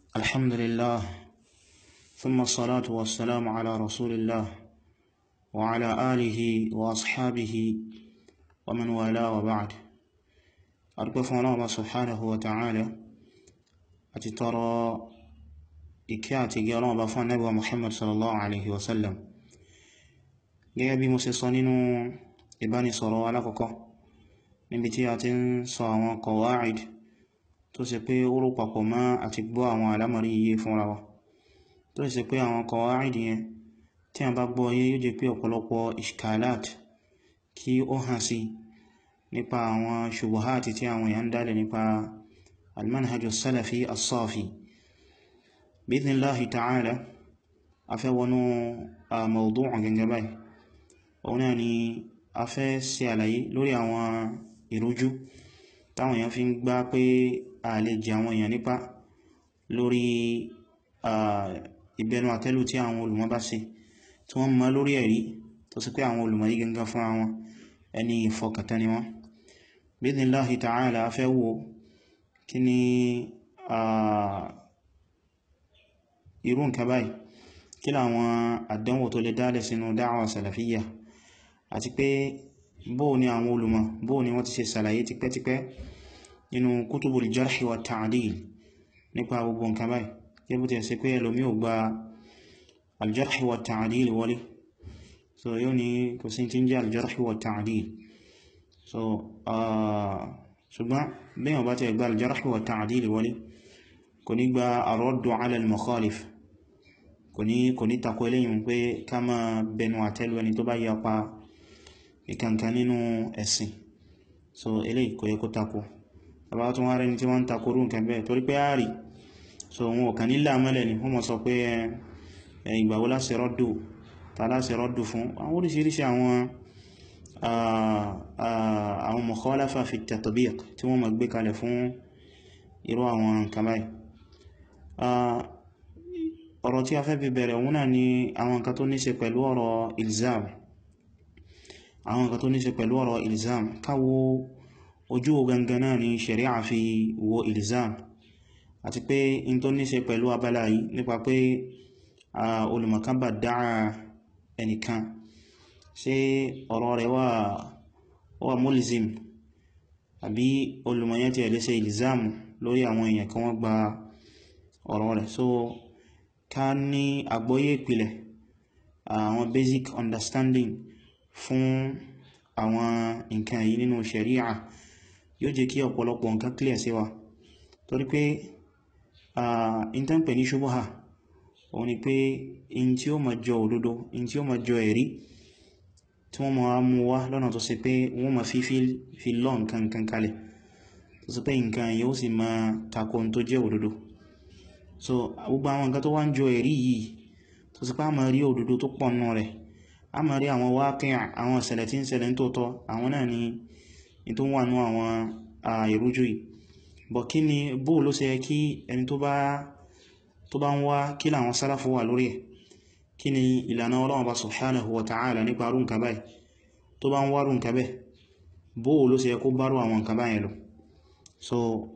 الحمد لله ثم الصلاة والسلام على رسول الله وعلى آله وأصحابه ومن والاه وبعد أرقف الله سبحانه وتعالى أتترى إكياتي قالوا بفان نبوة محمد صلى الله عليه وسلم gẹ́gẹ́ bí mo ṣe sọ nínú ìbánisọ̀rọ̀ alákọ̀ọ́kọ́ níbi tí a ti ń sọ àwọn kọ̀wáìd tó ṣe pé ó rò papọ̀ mọ́ àti gbọ́ àwọn alámọ̀rí iye fúnra wa tó ṣe pé àwọn kọ̀wáìd yẹn tí a bá gbọ́ yé yóò jẹ́ pé ọ̀pọ̀lọpọ̀ ishkalat kí ó hàn sí nípa àwọn ṣubuhati tí àwọn èèyàn dálẹ̀ nípa almanhajus salafi as-safi bidhnillahi ta'ala afẹ́wọnú mawdu'un gẹ́gẹ́ báyìí òun náà ni a fẹ́ ṣe àlàyé lórí àwọn ìrújú táwọn èèyàn fi ń gbá pé a lè jẹ àwọn èèyàn nípa lórí ìbẹnu àtẹ́lù tí àwọn olùmọ̀ bá ṣe tí wọ́n mọ̀ lórí ẹ̀rí tó sì pé àwọn olùmọ̀ yí gangan fún àwọn ẹni ìfọkàntán ni wọ́n bidhnillahi ta'ala a fẹ́ wo kí ni irú nǹkan báyìí kí láwọn àdánwò tó lè dálẹ̀ sínú dáwà salafiyya àti pé bóò ni àwọn olùmọ̀ bóò ni wọ́n ti ṣe sàlàyé tipẹ́tipẹ́ nínú kutubul jarhi wa ta'dil nípa gbogbo nǹkan báyìí kí bó ti ẹ̀ sí pé ẹlòmí ò gba aljarhi wa ta'dil wọlé so yóò ní kò sí tí ń jẹ́ aljarhi wa ta'dil so ṣùgbọ́n bí wọ́n bá ti gba aljarhi wa ta'dil wọlé kò ní gba ar-raddu ala al-mukhalif kò ní kò ní takò eléyìn pé ká má bẹnu àtẹ́lù ẹni tó bá yapa ìkankan nínú ẹ̀sìn so eléyìí kò yẹ kó takò tàbá tún wá rẹni tí wọ́n ń takò rú nǹkan bẹ́ẹ̀ torí pé ààrí so wọn ò kàn nílà mẹ́lẹ̀ ni wọ́n mọ̀ sọ pé ìgbàwó láṣẹ rọ́dù ta láṣẹ rọ́dù fún àwọn oríṣiríṣi àwọn àwọn mukhalafa fi tatbiq tí wọ́n mọ̀ gbé kalẹ̀ fún irú àwọn nǹkan báyìí ọ̀rọ̀ tí a fẹ́ fi bẹ̀rẹ̀ òun náà ni àwọn nǹkan tó níṣe pẹ̀lú ọ̀rọ̀ ilzam àwọn nǹkan tó níṣe pẹ̀lú ọ̀rọ̀ ilzam káwo ojú gangan náà ni sharia fi wo ilzam àti pé in tó níṣe pẹ̀lú abala yìí nípa pé olùmọ̀kan bá dáa ẹnìkan ṣé ọ̀rọ̀ rẹ̀ wà wà mulzim àbí olùmọ̀yẹ́ ti ẹ̀lẹ́sẹ̀ ilzam lórí àwọn èèyàn kan wọ́n gba ọ̀rọ̀ rẹ̀ so ká ní àgbọ́yé ìpìlẹ̀ àwọn basic understanding fún àwọn nǹkan yìí nínú sharia yóò jẹ́ kí ọ̀pọ̀lọpọ̀ nǹkan clear sí wa torí pé in tán pè ní ṣubuha òun ni pé in tí ó ma jọ òdodo in tí ó ma jọ ẹ̀rí tí wọ́n ma mú wá lọ́nà tó ṣe pé wọ́n ma fi fi lọ nǹkan kan kalẹ̀ tó ṣe pé nǹkan yóò sì ma tako tó jẹ́ òdodo so gbogbo àwọn nǹkan tó wá ń jọ ẹ̀rí yìí tó sì pé a máa rí òdodo tó pọ̀ nù rẹ̀ a máa rí àwọn wákíà àwọn ìṣẹ̀lẹ̀ tí ń ṣẹlẹ̀ ń tóótọ́ àwọn náà ni ní tó wà nú àwọn ìrújú yìí bọ̀ kí ni bó ló ṣe kí ẹni tó bá tó bá ń wá kí làwọn sálàfù wà lórí ẹ̀ kí ni ìlànà Ọlọ́run bá subhanahu wa ta'ala nípa rú nǹkan báyìí tó bá ń wá rú nǹkan bẹ́ẹ̀ bó ló ṣe kó bá rú àwọn nǹkan báyìí lọ so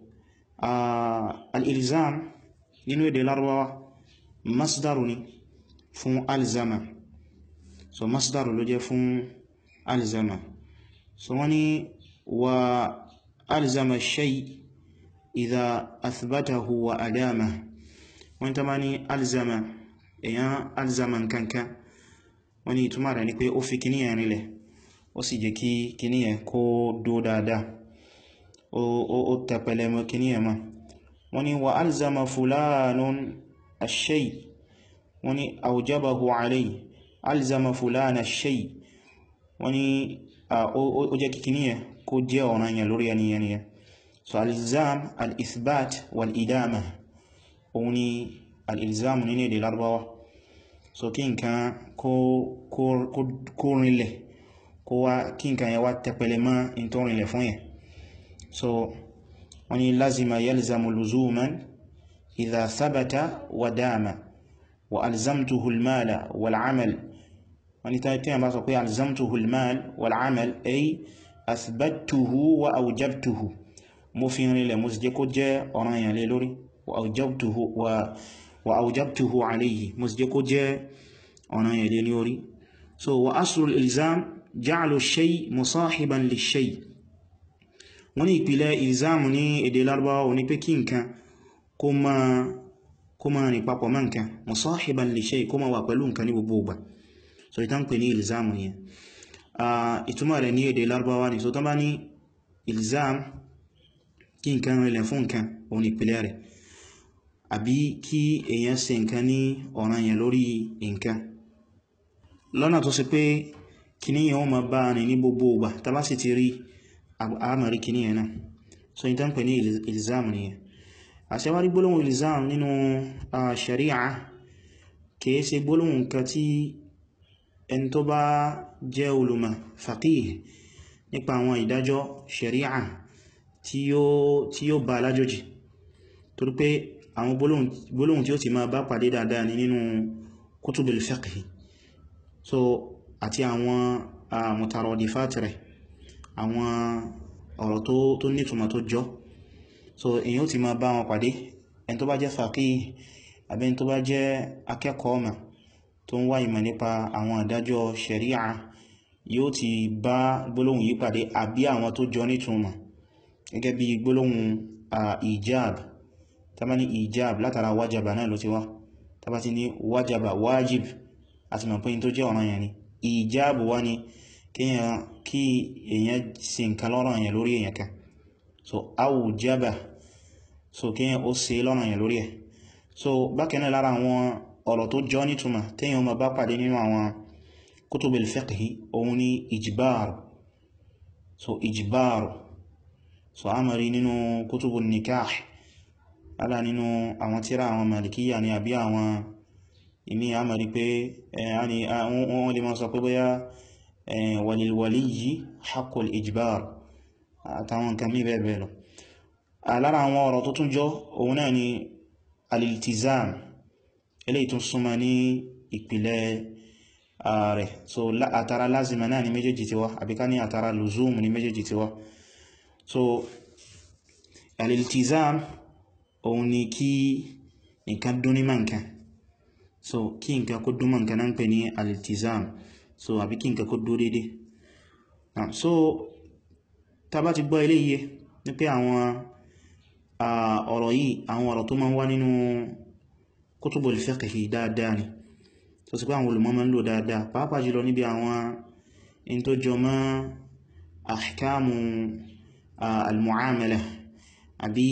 al-ilzam nínú èdè Lárúbáwá masdaru ni fún alzama so masdaru ló jẹ́ fún alzama so wọ́n ni wa alzama shay idha athbatahu wa adama wọ́n ta ma ní alzama èyàn alzama nkankan wọ́n ni ìtumà rẹ̀ ni pé ó fi kíní yẹn rílẹ̀ ó sì jẹ́ kí kíní yẹn kó dó dáadáa ó tẹpẹlẹ mọ́ kíní yẹn máa wọ́n ní wa alzama fulanun ash-shay wọ́n ní awjabahu alayhi alzama fulana ash-shay wọ́n ní ó jẹ́ kíkí níyẹ kó jẹ́ ọ̀ranyàn lórí ẹniyàn yẹn so al-ilzam al-ithbat wal-idama òun ni al-ilzam nínú èdè Lárúbáwá so kí nǹkan kó rinlẹ̀ kó wá kí nǹkan yẹ wá tẹpẹlẹ mọ́ in tó rinlẹ̀ fún yẹn so wọ́n ni lazima yalzamu luzuman idha thabata wa dama wa alzamtuhu almala wal amal wọ́n ni tí a bá sọ pé alzamtuhu almal wal amal ay athbattuhu wa awjabtuhu mo fi rinlẹ̀ mo sì jẹ́ kó jẹ́ ọ̀ranyàn lé lórí wa awjabtuhu wa wa awjabtuhu alayhi mo sì jẹ́ kó jẹ́ ọ̀nà yẹn lé ní orí so wa aslul ilzam ja'lu shay musahiban li shay wọ́n ní ìpìlẹ̀ ilzam ní èdè Lárúbáwá ní pé kí nǹkan kó máa kó máa rìn papọ̀ mọ́ nǹkan musahiban li shay kó máa wà pẹ̀lú nǹkan ní gbogbo ìgbà so ìtàn pè ní ilzam ni ìtumọ̀ rẹ̀ ní èdè Lárúbáwá ni so tán bá ní ilzam kí nǹkan rìnlẹ̀ fún nǹkan òun ìpìlẹ̀ rẹ̀ àbí kí èyàn ṣe nǹkan ní ọ̀ranyàn lórí nǹkan lọ́nà tó ṣe pé kíní yẹn ó ma bá ní ní gbogbo ìgbà tá bá sì ti rí àmàrí kíní yẹn náà so ìtàn pè ní ilzam nìyẹn àṣẹwárí gbólóhùn ilzam nínú sharia kìí ṣe gbólóhùn nǹkan tí ẹni tó bá jẹ́ olùmọ̀ faqih nípa àwọn ìdájọ́ sharia tí yóò bá alájòjì torí pé àwọn gbólóhùn tí ó ti máa bá pàdé dáadáa ní nínú kutubul fiqh so àti àwọn mutaradifat rẹ̀ àwọn ọ̀rọ̀ tó nítumọ̀ tó jọ so èyí ó ti máa bá wọn pàdé ẹni tó bá jẹ́ faqih àbí ẹni tó bá jẹ́ akẹ́kọ̀ọ́ ọmọ tó ń wá ìmọ̀ nípa àwọn ìdájọ́ sharia yóò ti bá gbólóhùn yìí pàdé àbí àwọn tó jọ nítumọ̀ gẹ́gẹ́ bí gbólóhùn ìjáàb tàbí ní ìjáàb látara wájàbà náà ló ti wá tàbí ti ní wájàbà wájìb àti mọ̀ pé tó jẹ́ ọ̀ranyàn ni ìjáàb wá ní kí èyàn ṣe nǹkan lọ́ranyàn lórí èyàn kan so awùjábà so kíyàn ó ṣe lọ́ranyàn lórí ẹ̀ so bákanáà lára àwọn ọ̀rọ̀ tó jọ nítumọ̀ téèyàn ma bá pàdé nínú àwọn kutubul fiqhi òun ni ìjìbáàrù so ìjìbáàrù so a mari nínú kútùbù nikah ala nínú àwọn tíra àwọn malikiya ni àbí àwọn ìmí a mari pé wọ́n lè máa sọ pé bóyá walilwaliyyi haqqul ijbar àtàwọn nǹkan mí bẹ́ẹ̀ bẹ́ẹ̀ lọ lára àwọn ọ̀rọ̀ tó tún jọ òun náà ni aliltizam eléyìí tún súnmọ́ ní ìpìlẹ̀ rẹ̀ so àtàrà lázima náà ni méjèèjì ti wá àbíká ní àtàrà luzum ni méjèèjì ti wá so aliltizam òun ni kí nǹkan dún ní ma nǹkan so kí nǹkan kó dún ma nǹkan náà ń pè ní aliltizam so àbí kí nǹkan kó dún dédé so tá bá ti gbọ́ ilé iye ní pé àwọn ọ̀rọ̀ yìí àwọn ọ̀rọ̀ tó máa ń wá nínú kutubul fiqhi dáadáa ni tó sì pé àwọn olùmọ̀ máa ń lò dáadáa pàápàá jùlọ níbi àwọn in tó jọ mọ́ ahkamu al-mu'amala àbí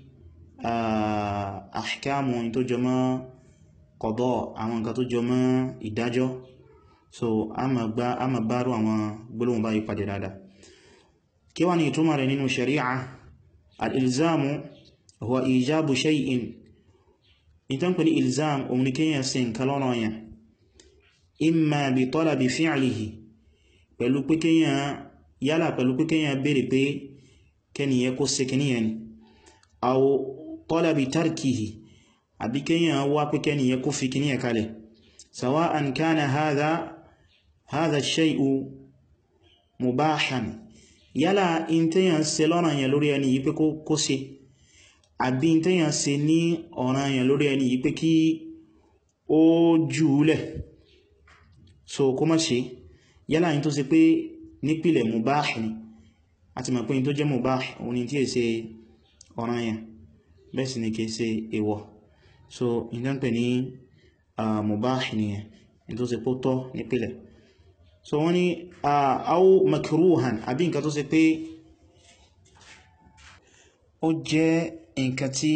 ahkamu tó jọ mọ́ qada àwọn nǹkan tó jọ mọ́ ìdájọ́ so a ma bárò àwọn gbólóhùn báyìí pàdé dáadáa kí wá ní ìtumọ̀ rẹ̀ nínú shari'a al-ilzamu huwa ijabu shay'in ìtàn pẹ̀lú ilzam òun ni kíyàn sí nǹkan lọ́nà yẹn imma bi talabi fi'lihi pẹ̀lú pé kíyàn yálà pẹ̀lú pé kíyàn béèrè pé kẹniyẹ kó ṣe kìníyàn ni aw talabi tarkihi àbí kíyàn wá pé kẹniyẹ kó fi kìníyàn kalẹ̀ sawa'an kana hadha hadha shay'u mubahan yálà in tíyàn ṣe lọ́nà yẹn lórí ẹni yìí pé kó ṣe àbí tíyàn ṣe ní ọ̀ràn yẹn lórí ẹni yìí pé kí ó jùúlẹ̀ so kó má ṣe yálà yìí tó ṣe pé nípìlẹ̀ mubah ni àti mọ̀ pé yìí tó jẹ́ mubah òun ni tí è ṣe ọ̀ràn yẹn bẹ́ẹ̀ sì ni kìí ṣe èwọ̀ so yìí tó ń pè ní mubah nìyẹn yìí tó ṣe pó tọ́ nípìlẹ̀ so wọ́n ni aw makruhan àbí nǹkan tó ṣe pé ó jẹ́ nǹkan tí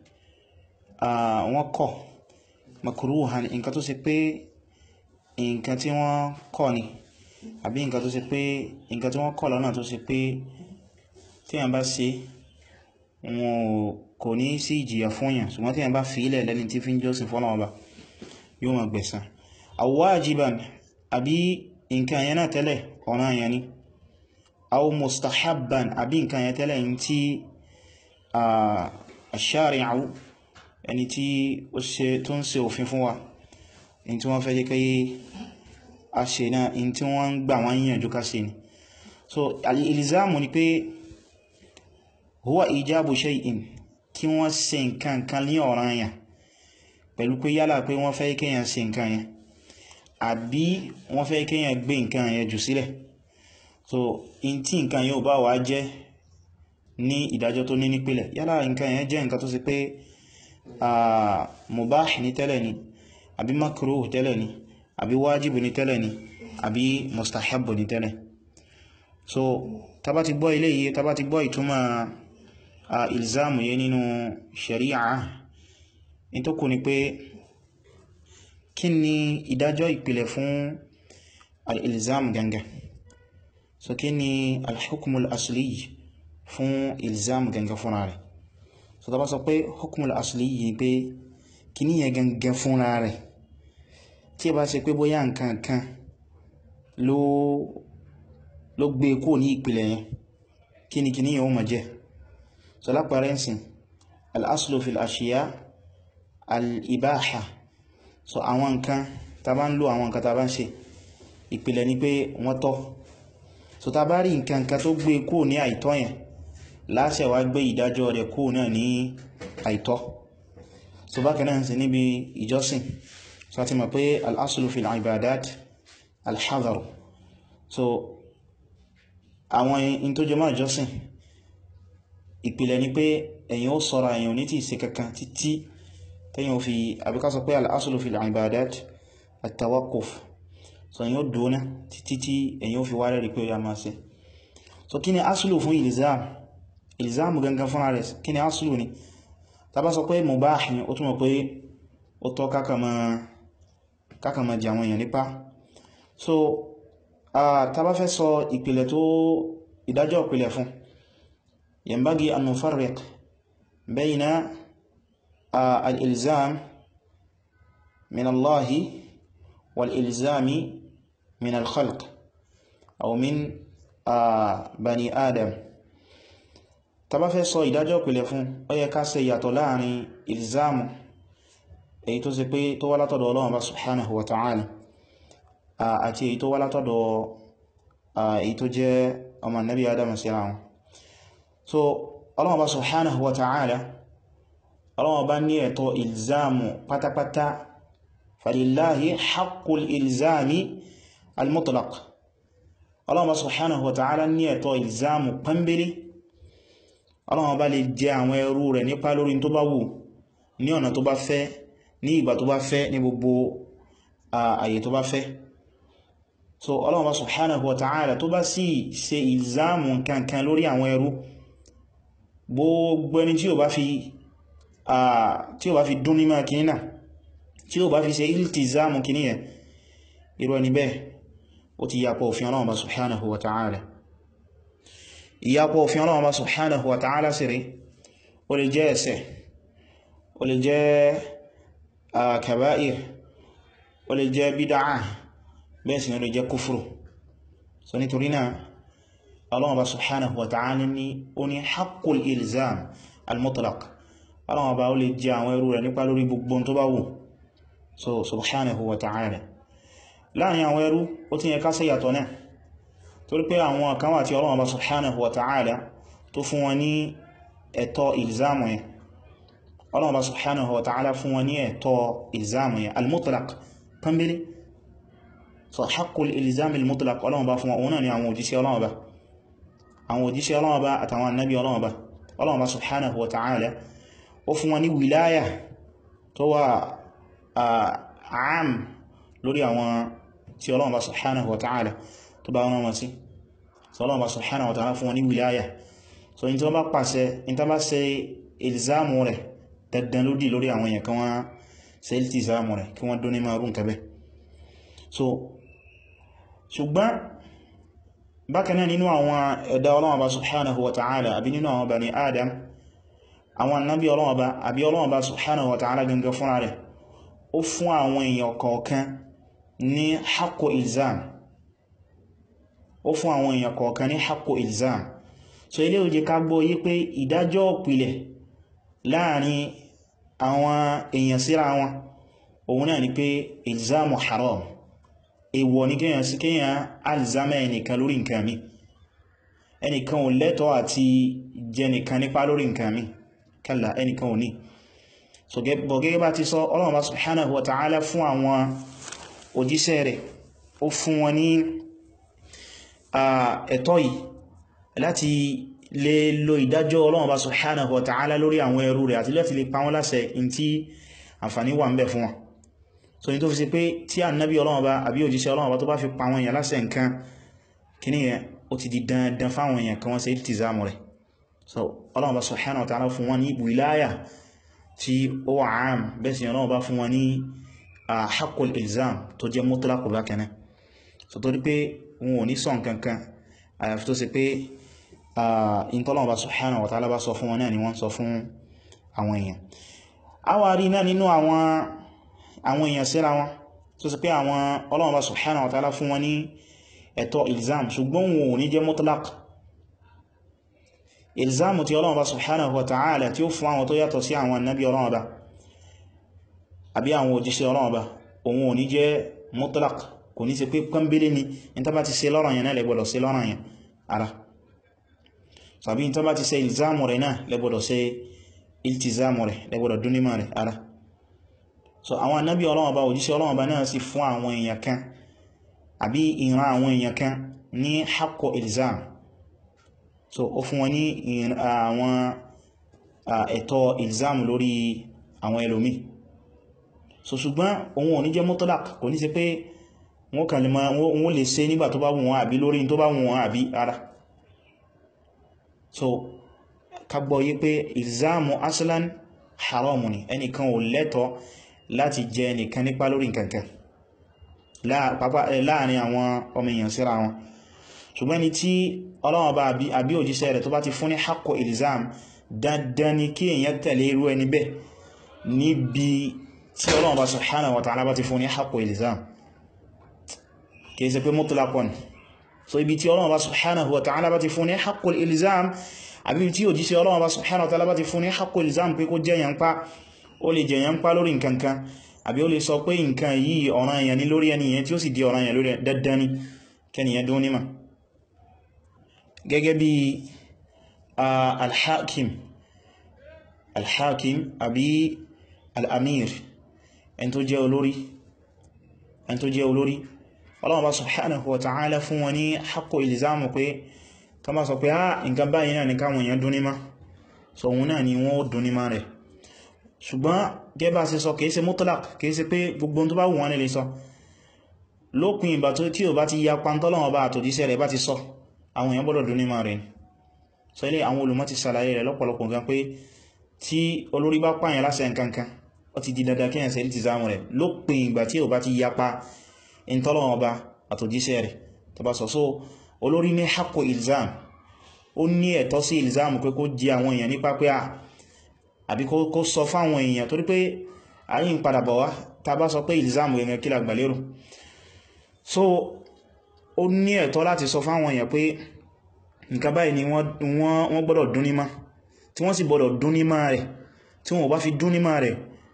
wọ́n kọ̀ makruhan nǹkan tó ṣe pé nǹkan tí wọ́n kọ̀ ni àbí nǹkan tó ṣe pé nǹkan tí wọ́n kọ̀ lọ́nà tó ṣe pé tí a bá ṣe wọn kò ní sí ìjìyà fún yàn ṣùgbọ́n tí a bá fi ilẹ̀ lẹ́ni tí fi ń jọ́sìn fọ́nà ọba yóò máa gbẹ̀san aw wajiban àbí nǹkan yẹn náà tẹ́lẹ̀ ọ̀ràn yẹn ni aw mustahabban àbí nǹkan yẹn tẹ́lẹ̀ yìí tí ash-shari'u ẹni tí ó ṣe tó ń ṣe òfin fún wa in tí wọ́n fẹ́ jẹ́ kí a ṣe náà in tí wọ́n ń gbà wọ́n yíyànjú ká ṣe ni so al-ilzamu ni pé huwa ijabu shay'in kí wọ́n ṣe nǹkan kan ní ọ̀ranyàn pẹ̀lú pé yálà pé wọ́n fẹ́ kéèyàn ṣe nǹkan yẹn àbí wọ́n fẹ́ kéèyàn gbé nǹkan yẹn jù sílẹ̀ so in tí nǹkan yẹn ò bá wá jẹ́ ní ìdájọ́ tó ní nípìlẹ̀ yálà nǹkan yẹn jẹ́ nǹkan tó sì pé mubah ní tẹ́lẹ̀ ni àbí makruh tẹ́lẹ̀ ni àbí wájìbù ní tẹ́lẹ̀ ni àbí mustahabbu ní tẹ́lẹ̀ so tàbá ti gbọ́ ilé yìí tàbá ti gbọ́ ìtumọ̀ ilzamu yẹ nínú sharia in tó kù ni pé kí ni ìdájọ́ ìpìlẹ̀ fún al-ilzam gangan so kí ni al-hukmul asli fún ilzam gangan fúnra rẹ̀ so tàbá sọ pé hukmul asli yìí pé kí ní yẹ gangan fúnra rẹ̀ tí ẹ bá ṣe pé bóyá nǹkan kan ló ló gbé kó ní ìpìlẹ̀ yẹn kí ni kí ní yẹ ó ma jẹ́ so lápàrẹ́ ǹsìn al-aslu fil ashiya al-ibaha so àwọn nǹkan ta bá ń lò àwọn nǹkan ta bá ń ṣe ìpìlẹ̀ ni pé wọ́n tọ́ so ta bá rí nǹkan kan tó gbé kó ní àìtọ́ yẹn láṣẹ wá gbé ìdájọ́ rẹ̀ kó náà ní àìtọ́ so bákan náà sí níbi ìjọsìn so a ti mọ̀ pé al-aslu fil ibadat al-hadar so àwọn in tó jẹmọ́ ìjọsìn ìpìlẹ̀ ni pé ẹ̀yin ó sọ́ra ẹ̀yin ò ní tí ìṣe kankan títí tẹ́yìn ó fi àbíká sọ pé al-aslu fil ibadat at-tawaqquf so ẹ̀yin ó dúnà títí tí ẹ̀yin ó fi wárẹ̀ rí pé ó yá máa ṣe so kí ni aslu fún ilzam ilzam gangan fún rẹ̀ kí ni aslu ni ta bá sọ pé mubah ni ó túnmọ̀ pé ó tọ́ kákàmà jẹ àwọn èèyàn nípa so ta bá fẹ́ sọ ìpìlẹ̀ tó ìdájọ́ ìpìlẹ̀ fún yanbaghi an nufarriq bayna al-ilzam min Allahi wal-ilzami min al-khalq aw min bani adam ta bá fẹ́ sọ ìdájọ́ ìpìlẹ̀ fún ó yẹ ká ṣe ìyàtọ̀ láàrin ilzamu èyí tó ṣe pé tó wá látọ̀dọ̀ Ọlọ́run bá subhanahu wa ta'ala àti èyí tó wá látọ̀dọ̀ èyí tó jẹ́ ọmọ nabi adam síra wọn so Ọlọ́run bá subhanahu wa ta'ala Ọlọ́run bá ní ẹ̀tọ́ ilzamu pátápátá falillahi haqqul ilzami al-mutlaq Ọlọ́run bá subhanahu wa ta'ala ní ẹ̀tọ́ ilzamu pẹ́mbélé Ọlọ́run bá lè jẹ àwọn ẹrú rẹ̀ nípa lórí tó bá wù ní ọ̀nà tó bá fẹ́ ní ìgbà tó bá fẹ́ ní gbogbo àyè tó bá fẹ́ so Ọlọ́run bá subhanahu wa ta'ala tó bá sì ṣe ìlzámù kankan lórí àwọn ẹrú gbogbo ẹni tí ó bá fi tí ó bá fi dún nímọ̀ kìí náà tí ó bá fi ṣe iltizamu kìí yẹn irú ẹni bẹ́ẹ̀ ó ti yàpọ̀ òfin Ọlọ́run bá subhanahu wa ta'ala ìyàpọ̀ òfin Ọlọ́run bá subhanahu wa ta'ala sí rí ó lè jẹ́ ẹ̀ṣẹ̀ ó lè jẹ́ kaba'ir ó lè jẹ́ bídáà bẹ́ẹ̀ sì ni ó lè jẹ́ kúfùrù so nítorí náà Allah bá subhanahu wa ta'ala ní ó ní haqqul ilzam al-mutlaq Allah bá ó lè jẹ́ àwọn ẹrú rẹ̀ nípa lórí gbogbo tó bá wù so subhanahu wa ta'ala láàrin àwọn ẹrú ó ti yẹ ká ṣe yàtọ̀ náà torí pé àwọn kan wà tí Allah bá subhanahu wa ta'ala tó fún wọn ní ẹ̀tọ́ ilzamu yẹn Allah bá subhanahu wa ta'ala fún wọn ní ẹ̀tọ́ ilzamu yẹn al-mutlaq pẹ́mbélé so haqqul ilzam al-mutlaq Allah bá fún wọn náà ni àwọn òjíṣẹ́ Allah bá àwọn òjíṣẹ́ Allah bá àtàwọn annabi Allah bá Allah bá subhanahu wa ta'ala ó fún wọn ní wilaya tó wà àm lórí àwọn tí Allah bá subhanahu wa ta'ala tó bá wọn wọn sí so Allah bá subhanahu wa ta'ala fún wọn ní wilaya so in tí wọ́n bá pàṣẹ in tí wọ́n bá ṣe ilzamu rẹ̀ dandan lódì lórí àwọn èèyàn kan wọ́n ṣe iltizamu rẹ̀ kí wọ́n dún ní márùn kẹbẹ̀ so ṣùgbọ́n bákanáà nínú àwọn ẹ̀dá Ọlọ́run Ọba subhanahu wa ta'ala àbí nínú àwọn bani adam àwọn annabi Ọlọ́run Ọba àbí Ọlọ́run Ọba subhanahu wa ta'ala gangan fúnra rẹ̀ ó fún àwọn èèyàn kọ̀ọ̀kan ní haqqo ilzam ó fún àwọn èèyàn kọ̀ọ̀kan ní haqqo ilzam so ilé ó jẹ́ ká gbọ́ yí pé ìdájọ́ ìpìlẹ̀ láàrin àwọn èèyàn síra wọn òun náà ni pé ilzamu haram èwọ̀ ní kíyàn sí kíyàn alzama ẹnìkan lórí nǹkan mi ẹnìkan ò lẹ́tọ́ àti jẹ nìkan nípa lórí nǹkan mi kalla ẹnìkan ò ní so gẹ́gẹ́ bá ti sọ Ọlọ́run bá subhanahu wa ta'ala fún àwọn òjíṣẹ́ rẹ̀ ó fún wọn ní ẹ̀tọ́ yìí láti lè lo ìdájọ́ Ọlọ́run bá subhanahu wa ta'ala lórí àwọn ẹrú rẹ̀ àti láti lè pa wọ́n láṣẹ in tí àǹfàní wà ń bẹ fún wọn so ní tó fi ṣe pé tí ànábí Ọlọ́run bá àbí òjíṣẹ́ Ọlọ́run bá tó bá fi pa àwọn èèyàn láṣẹ nǹkan kíní yẹn ó ti di dandan fáwọn èèyàn kan wọ́n ṣe ìtìzámù rẹ̀ so Ọlọ́run bá subhanahu wa ta'ala fún wọn ní wìláyà tí ó wà ám bẹ́ẹ̀ sì Ọlọ́run bá fún wọn ní haqqul ilzam tó jẹ́ mutlaq bákanáà so tó rí pé wọn ò ní sọ nǹkankan àyàfi tó ṣe pé ìntọ́lọ́wọ́ bá subhanahu wa ta'ala bá sọ fún wọn náà ni wọ́n sọ fún àwọn èèyàn a wà rí náà nínú àwọn èèyàn síra wọn tó ṣe pé àwọn Ọlọ́run bá subhanahu wa ta'ala fún wọn ní ẹ̀tọ́ ilzam ṣùgbọ́n wọn ò ní jẹ́ mutlaq ilzam tí Ọlọ́run bá subhanahu wa ta'ala tí ó fún àwọn tó yàtọ̀ sí àwọn annabi Ọlọ́run bá àbí àwọn òjíṣẹ́ Ọlọ́run bá òun ò ní jẹ́ mutlaq kò ní ṣe pé pọ́nbélé ni in tó bá ti ṣe lọ́rọ̀ yẹn náà lẹ́gbọ́dọ̀ ṣe lọ́rọ̀ yẹn ara sàbí in tó bá ti ṣe ilzamu rẹ̀ náà lẹ́gbọ́dọ̀ ṣe iltizamu rẹ̀ lẹ́gbọ́dọ̀ dúnímọ̀ rẹ̀ ara so àwọn annabi Ọlọ́run bá òjíṣẹ́ Ọlọ́run bá náà sì fún àwọn èèyàn kan àbí ìran àwọn èèyàn kan ní haqqo ilzam so ó fún wọn ní àwọn ẹ̀tọ́ ilzam lórí àwọn ẹlòmí so ṣùgbọ́n òun ò ní jẹ́ mutlaq kò ní ṣe pé wọ́n kàn lè máa wọ́n lè ṣe nígbà tó bá wù wọ́n àbí lórí tó bá wù wọ́n àbí ara so kagbọ́ yí pé ìzámù aslan haramu ni ẹnìkan ò lẹ́tọ̀ láti jẹ ẹnìkan nípa lórí nǹkankan láàrin àwọn ọmọ èèyàn síra wọn ṣùgbọ́n ni tí Ọlọ́run bá àbí òjíṣẹ́ rẹ̀ tó bá ti fún ní haqqo ilzam dandan ni kí èèyàn tẹ̀lé irú ẹni bẹ́ẹ̀ níbi tí Ọlọ́run bá subhanahu wa ta'ala bá ti fún ní haqqo ilzam kìí ṣe pé mutlaqan so ibi tí Ọlọ́run bá subhanahu wa ta'ala bá ti fún ní haqqul ilzam àbí tí òjíṣẹ́ Ọlọ́run bá subhanahu wa ta'ala bá ti fún ní haqqul ilzam pé kó jẹ́ yẹn pa ó lè jẹ́ yẹn pa lórí nǹkankan àbí ó lè sọ pé nǹkan yìí ọ̀ràn yẹn ní lórí ẹni yẹn tí ó sì di ọ̀ràn yẹn lórí dandan ni kẹniyàn dún níma gẹ́gẹ́ bí alhakim alhakim àbí al'amir ẹn tó jẹ́ olórí ẹn tó jẹ́ olórí Allah bá subhanahu wa ta'ala fún wọn ní haqqo ilzamu pé ká má sọ pé á nǹkan báyìí náà ní káwọn èèyàn dúnímá so òun náà ni wọ́n dúnímá rẹ̀ ṣùgbọ́n gẹ́bà sí sọ kìí ṣe mutlaq kìí ṣe pé gbogbo tó bá wù wọ́n lè sọ lópin ìgbà tó tí ò bá ti ya pantọ́lọ́wọ́ bá àtòjíṣẹ́ rẹ̀ bá ti sọ àwọn èèyàn gbọ́dọ̀ dúnímá rẹ̀ so ilé àwọn olùmọ̀ ti ṣàlàyé rẹ̀ lọ́pọ̀lọpọ̀ gan pé tí olórí bá pààyàn láṣẹ nǹkankan ó ti di dandan kíyàn ṣe ìtìzámù rẹ̀ lópin ìgbà tí ò bá ti yapa ìntọ́lọ́wọ́ ọba àtòjíṣẹ́ rẹ̀ tó bá sọ so olórí ní haqqo ilzam ó ní ẹ̀tọ́ sí ilzam pé kó jí àwọn èèyàn nípa pé à àbí kó sọ fáwọn èèyàn torí pé ayín padà bọ̀ wá ta bá sọ pé ilzam gẹ̀gẹ̀ kí lágbàlérò so ó ní ẹ̀tọ́ láti sọ fáwọn èèyàn pé nǹkan báyìí ni wọ́n gbọ́dọ̀ dúnímá tí wọ́n sì gbọ́dọ̀ dúnímá rẹ̀ tí wọ́n bá fi dúnímá rẹ̀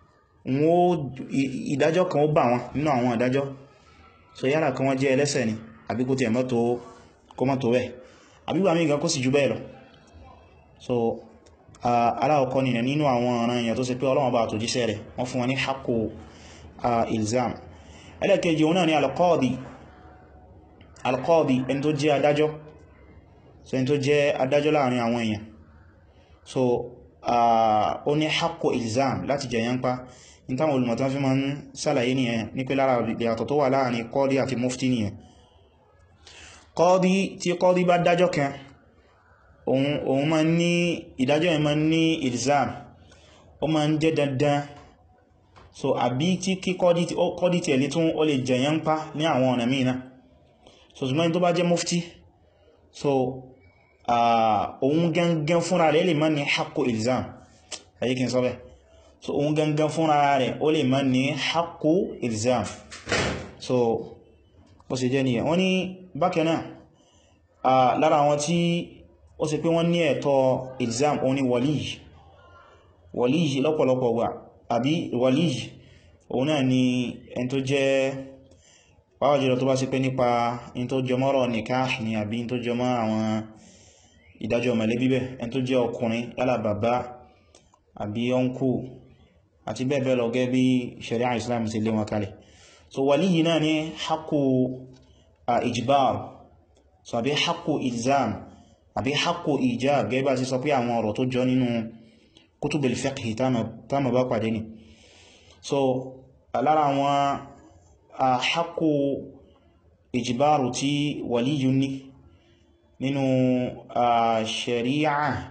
ìdájọ́ kan ó bà wọn nínú àwọn ìdájọ́ so yára kan wọ́n jẹ́ ẹlẹ́sẹ̀ ni àbí kó ti ẹ̀mọ́ tó kó mọ́ tó bẹ́ẹ̀ àbígbà mí gan kó sì jù bẹ́ẹ̀ lọ so aláwọ̀kọ́ nìyàn nínú àwọn ọ̀ràn èèyàn tó ṣe pé Ọlọ́run bá àtòjíṣẹ́ rẹ̀ wọ́n fún wọn ní haqqo ilzam ẹlẹ́kẹjì òun náà ni alqadi alqadi ẹni tó jẹ́ adájọ́ so ẹni tó jẹ́ adájọ́ láàrin àwọn èèyàn so ó ní haqqo ilzam láti jẹyàn pa ní táwọn olùmọ̀tán fi ma ń sàlàyé ní ẹ̀ ní pé lára ìyàtọ̀ tó wà láàrin kọ́dí àti mufti nìyẹn kọ́dí tí kọ́dí bá dájọ́ kan òun ma ní ìdájọ́ ẹ̀ ma ní ilzam ó ma ń jẹ́ dandan so àbí tí kí kọ́dí tí ẹ̀lẹ́ tún ó lè jẹyàn pa ní àwọn ọ̀nà mìíràn so ṣùgbọ́n tó bá jẹ́ mufti so òun gangan fúnra rẹ̀ lè má ní haqqo ilzam ayíkin sọ́bẹ̀ so òun gangan fúnra rẹ̀ ó lè má ní haqqo ilzam so bó ṣe jẹ́ nìyẹn wọ́n ní bákanáà lára àwọn tí ó ṣe pé wọ́n ní ẹ̀tọ́ ilzam òun ni waliy waliy lọ́pọ̀lọpọ̀ wà àbí waliy òun náà ni ẹn tó jẹ́ pàwọ̀ jùlọ tó bá ṣe pé nípa in tó jọmọ́rọ̀ nikah ni àbí in tó jọmọ́ àwọn ìdájọ́ mọ̀lẹ́bí bẹ́ ẹn tó jẹ́ ọkùnrin yálà bàbá àbí ọkù àti bẹ́ẹ̀bẹ́ẹ̀ lọ gẹ́ bí sharia islam ti lé wọn kalẹ̀ so wàlí yìí náà ní haqqu ijbar so àbí haqqu ilzam àbí haqqu ijab gẹ́ bá sí sọ pé àwọn ọ̀rọ̀ tó jọ nínú kutubul fiqh tánà bá pàdé ni so lára àwọn haqqu ijbaru tí wàlí yìí ní nínú sharia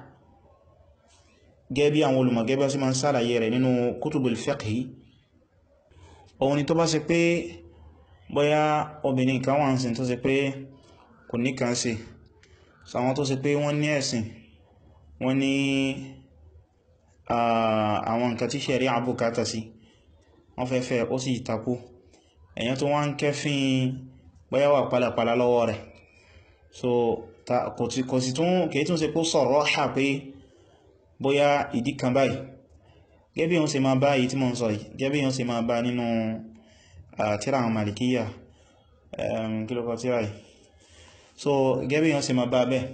gẹ́bí àwọn olùmọ̀gẹ́bẹ́ sí ma ń sàlàyé rẹ̀ nínú kutubul fiqhi òun ni tó bá ṣe pé bóyá obìnrin kan wà ń sin tó ṣe pé kò ní kan sí sàwọn tó ṣe pé wọ́n ní ẹ̀sìn wọ́n ní àwọn nǹkan tí ṣẹ̀rí àbúkátà sí wọ́n fẹ́ fẹ́ ó sì takú èyàn tó wá ń kẹ́fín bóyá wà pálapàla lọ́wọ́ rẹ̀ so kò sí tún kìí tún ṣe pé sọ̀rọ̀ hà pé bóyá ìdí kan báyìí gẹ́bí yíò ṣe máa bá èyí tí mo ń sọ yìí gẹ́bí yíò ṣe máa bá nínú tírà àwọn malikiya kílọ́kọ́ tírà yìí so gẹ́bí yíò ṣe máa bá bẹ́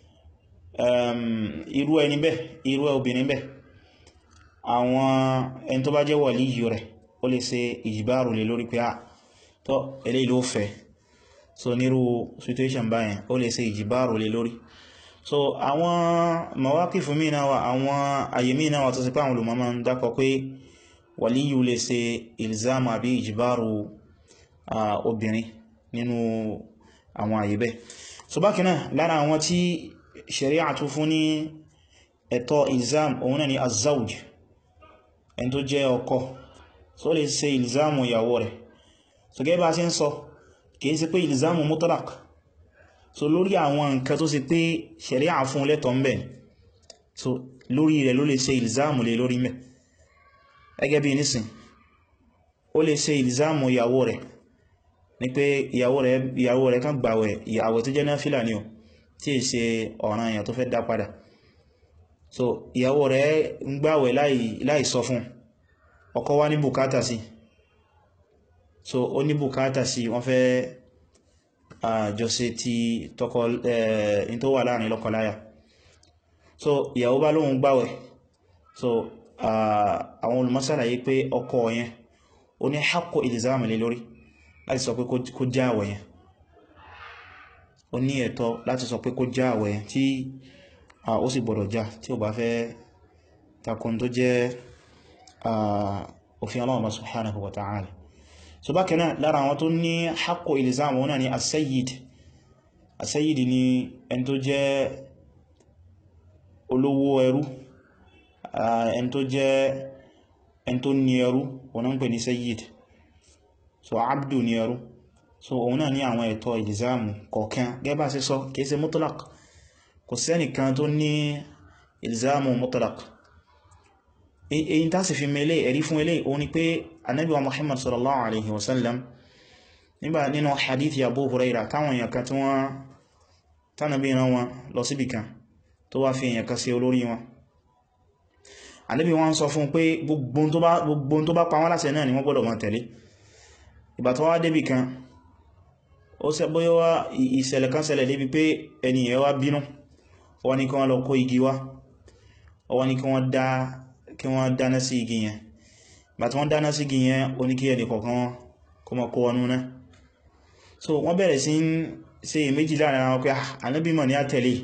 irú ẹni bẹ́ irú obìnrin bẹ́ àwọn ẹni tó bá jẹ́ wàlíyù rẹ̀ ó lè ṣe ìjìbáàrù lè lórí pé à tọ́ eléyìí ló fẹ́ so nírú situation báyẹn ó lè ṣe ìjìbáàrù lè lórí so àwọn mawaqifu mí náà wà àwọn àyè mí náà wà tó sì pé àwọn olùmọ̀ máa ń dákọ pé wàlíyù lè ṣe ilzam àbí ìjìbáàrù obìnrin nínú àwọn àyè bẹ́ẹ̀ so bákan náà lára àwọn tí sharia tún fún ní ẹ̀tọ́ ilzam òun náà ni azawj ẹni tó jẹ́ ọkọ so lè ṣe ilzam ìyàwó rẹ̀ so gẹ́gẹ́ bá ṣe ń sọ kìí ṣe pé ilzam mutlaq so lórí àwọn nǹkan tó ṣe pé sharia fún lẹ́tọ̀ ń bẹ̀ so lórí rẹ̀ ló lè ṣe ilzam lè lórí mẹ́ ẹgẹ́ bí nísìn ó lè ṣe ilzam ìyàwó rẹ̀ ní pé ìyàwó rẹ̀ kan gbàwẹ̀ ìyàwó tó jẹ́ náfílà ni o tí è ṣe ọ̀ràn èèyàn tó fẹ́ dá padà so ìyàwó rẹ̀ ń gbàwẹ̀ láì sọ fún ọkọ wá ní bùkátà sí so ó ní bùkátà sí wọ́n fẹ́ àjọṣe ti tọkọ in tó wà láàrin lọ́kọláya so ìyàwó bá lóhun gbàwẹ̀ so àwọn olùmọ́sàlàyé pé ọkọ yẹn ó ní haqqo ilzam lé lórí láti sọ pé kó já àwẹ̀ yẹn ó ní ẹ̀tọ́ láti sọ pé kó já àwẹ̀ yẹn tí ó sì gbọdọ̀ já tí ó bá fẹ́ takun tó jẹ́ òfin Allah subhanahu wa ta'ala so bákan náà lára àwọn tó ní haqqo ilzam wọn náà ni as-sayyid as-sayyid ni ẹni tó jẹ́ olówó ẹrú ẹni tó jẹ́ ẹni tó ní ẹrú wọn ń pè ní sayyid so abdu ní ẹrú so òun náà ní àwọn ẹ̀tọ́ ìlìzáàmù kọ̀ọ̀kan gẹ́bà sí sọ kìí ṣe mutlaq kò sẹ́nìkan tó ní ìlìzáàmù mutlaq èyí tá sì fi mẹ́lẹ̀ ẹ̀rí fún ilé òun ni pé anábí wa muhammad sallallahu alaihi wasallam nígbà nínú hadith Abu Huraira táwọn èèyàn kan tí wọ́n tánàbí ran wọn lọ síbì kan tó wá fi èèyàn kan sí olórí wọn anábí wọn sọ fún pé gbogbo tó bá pa wọ́n láṣẹ náà ni wọ́n gbọ́dọ̀ máa tẹ̀lé ìgbà tó wá débì kan ó ṣe bóyá wá ìṣẹ̀lẹ̀ kan ṣẹlẹ̀ débi pé ẹniyàn wá bínú wọ́n ní kí wọ́n lọ kó igi wá wọ́n ní kí wọ́n dáná sí igi yẹn ìgbà tí wọ́n dáná sí igi yẹn ó ní kí ẹni kọ̀ọ̀kan kó mọ́ kó wọnú náà so wọ́n bẹ̀rẹ̀ sí ń ṣe méjì láàrin àwọn pé ànábì mọ̀ ní àtẹ̀lé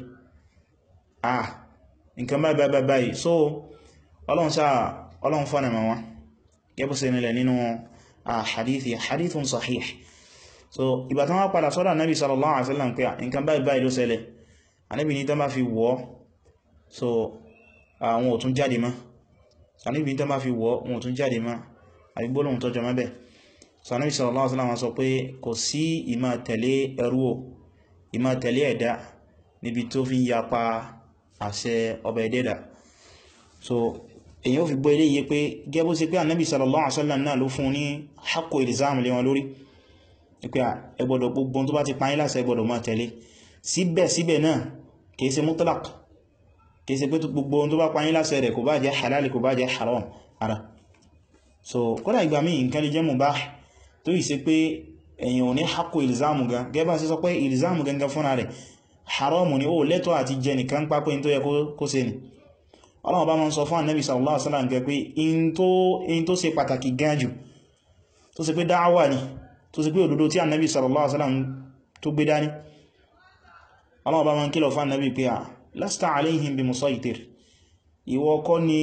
ah nǹkan báyìí báyìí báyìí so ọlọ́run sáà ọlọ́run fọ́nà mọ́ wọn gẹ́bù sí nílẹ̀ nínú hadithi hadithun sahih so ìgbà tán wá padà sọ́dọ̀ anábi sallallahu alaihi wasallam pé nǹkan báyìí báyìí ló ṣẹlẹ̀ anábi ní tán bá fi wọ́ so àwọn òtún jáde mọ́ anábi ní tán bá fi wọ́ wọn òtún jáde mọ́ àgbígbólóhun tọ́jọ mẹ́bẹ̀ so anábi sallallahu alaihi wasallam sọ pé kò sí ìmá tẹ̀lé ẹrú o ìmá tẹ̀lé ẹ̀dá níbi tó fi ń yapa àṣẹ ọba ẹ̀dẹ́dà so èyàn fi gbọ́ ilé yìí pé gẹ́bó sí pé annabi sallallahu alaihi wasallam náà ló fún ní haqqo ilzam lé wọn lórí pé ẹgbọ́dọ̀ gbogbo tó bá ti pàáyí láṣẹ ẹgbọ́dọ̀ máa tẹ̀lé síbẹ̀síbẹ̀ náà kìí ṣe mutlaq kìí ṣe pé gbogbo tó bá pàáyí láṣẹ rẹ̀ kò bá jẹ́ halal kò bá jẹ́ haram ara so kódà ìgbà míì nǹkan lè jẹ́ mubah tó yìí ṣe pé èyàn ò ní haqqo ilzam gan gẹ́bà sí sọ pé ilzam gangan fúnra rẹ̀ haram ni ó lẹ́tọ́ àti jẹ nìkan pápẹ́ tó yẹ kó ṣe ni ọlọ́wọ́ bá máa ń sọ fún annabi sallallahu alaihi wasallam gẹ pé in tó ṣe pàtàkì gan jù tó ṣe pé dáwà ni tó ṣe pé òdodo tí annabi sallallahu alaihi wasallam tó gbé dání ọlọ́wọ́ bá máa ń kílọ̀ fún annabi pé a lasta alaihim bi musaitir ìwọ kọ́ ni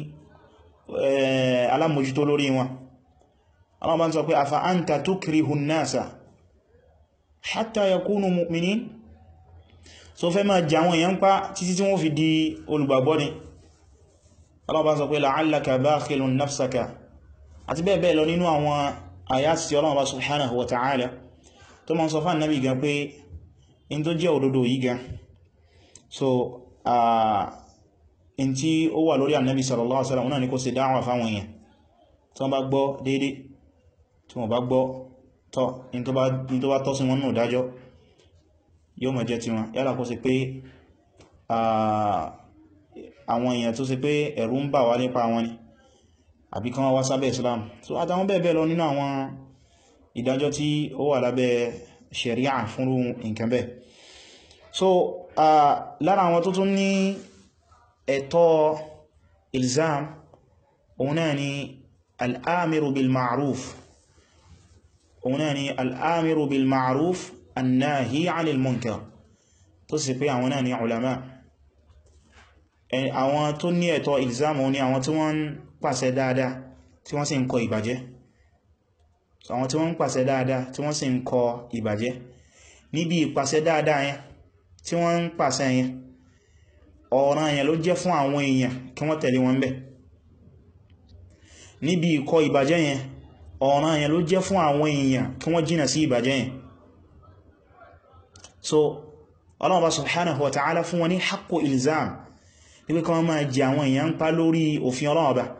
alámòjútó lórí wọn ọlọ́wọ́ bá ń sọ pé afa anta tukrihu an-nasa hatta yakunu mu'minin so fẹ́ máa jà àwọn èèyàn pa títí tí wọ́n fi di olùgbàgbọ́ ni Allah bá sọ pé la'allaka bakhilun nafsaka àti bẹ́ẹ̀ bẹ́ẹ̀ lọ nínú àwọn àyàtì tí Allah bá subhanahu wa ta'ala tó ma ń sọ fún Ànábì gan pé in tó jẹ́ òdodo yìí gan so in tí ó wà lórí Ànábì sallallahu alaihi wasallam náà ni kó ṣe dáwà fáwọn èèyàn tí wọ́n bá gbọ́ déédé tí wọ́n bá gbọ́ tọ́ in tó bá tọ́ sí wọn náà dájọ́ yóò mọ̀ jẹ́ ti wọn yálà kó ṣe pé àwọn èèyàn tó ṣe pé ẹ̀rù ń bà wá nípa wọn ni àbí kan wá sábẹ́ Islam so àtàwọn bẹ́ẹ̀ bẹ́ẹ̀ lọ nínú àwọn ìdájọ́ tí ó wà lábẹ́ sharia fúnrú nǹkan bẹ́ẹ̀ so lára àwọn tó tún ní ẹ̀tọ́ ilzam òun náà ni al'amiru bil ma'ruf òun náà ni al'amiru bil ma'ruf annahi 'anil munkar tó sì pé àwọn náà ni ulama àwọn tó ní ẹ̀tọ́ ìlzámù ní àwọn tí wọ́n ń pàṣẹ dáadáa tí wọ́n sì ń kọ ìbàjẹ́ àwọn tí wọ́n ń pàṣẹ dáadáa tí wọ́n sì ń kọ ìbàjẹ́ níbi ìpàṣẹ dáadáa yẹn tí wọ́n ń pàṣẹ yẹn ọ̀ràn yẹn ló jẹ́ fún àwọn èèyàn kí wọ́n tẹ̀lé wọn bẹ̀ níbi ìkọ ìbàjẹ́ yẹn ọ̀ràn yẹn ló jẹ́ fún àwọn èèyàn kí wọ́n jìnà sí ìbàjẹ́ yẹn so Allah bá subhanahu wa ta'ala fún wọn ní haqqu ilzam wípé kan máa jẹ àwọn èèyàn ń pa lórí òfin Ọlọ́run Ọba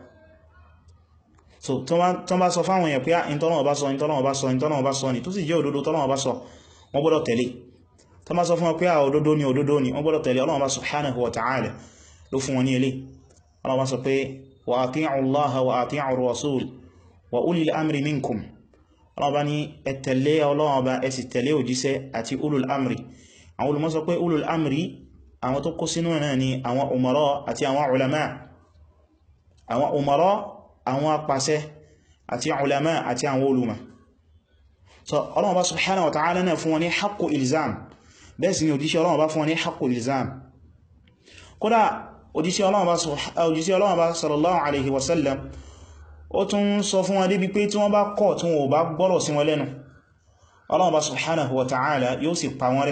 so tó bá sọ fáwọn èèyàn pé ìtọ́lọ́wọ́ bá sọ ìtọ́lọ́wọ́ bá sọ ìtọ́lọ́wọ́ bá sọ ní tó sì jẹ́ òdodo tọ́lọ́wọ́ bá sọ wọ́n gbọ́dọ̀ tẹ̀lé tó bá sọ fún wọn pé òdodo ni òdodo ni wọ́n gbọ́dọ̀ tẹ̀lé Ọlọ́run Ọba subhanahu wa ta'ala ló fún wọn ní ilé Ọlọ́run Ọba sọ pé wa ati'u Allaha wa ati'u ar-rasul wa ulil amri minkum Ọlọ́run Ọba ní ẹ tẹ̀lé Ọlọ́run Ọba ẹ sì tẹ̀lé òjíṣẹ́ àti ulul amri àwọn olùmọ̀ sọ pé ulul amri àwọn tó kó sínú náà ni àwọn umara àti àwọn ulama àwọn umara àwọn apàṣẹ àti ulama àti àwọn olùmọ̀ so Ọlọ́run bá subhanahu wa ta'ala náà fún wọn ní haqqu ilzam bẹ́ẹ̀ sì ni òjíṣẹ́ Ọlọ́run bá fún wọn ní haqqu ilzam kódà òjíṣẹ́ Ọlọ́run bá sallallahu alaihi wasallam ó tún sọ fún wọn débi pé tí wọ́n bá kọ̀ tí wọ́n bá gbọ́rọ̀ sí wọn lẹ́nu Ọlọ́run bá subhanahu wa ta'ala yóò sì pa wọn rẹ́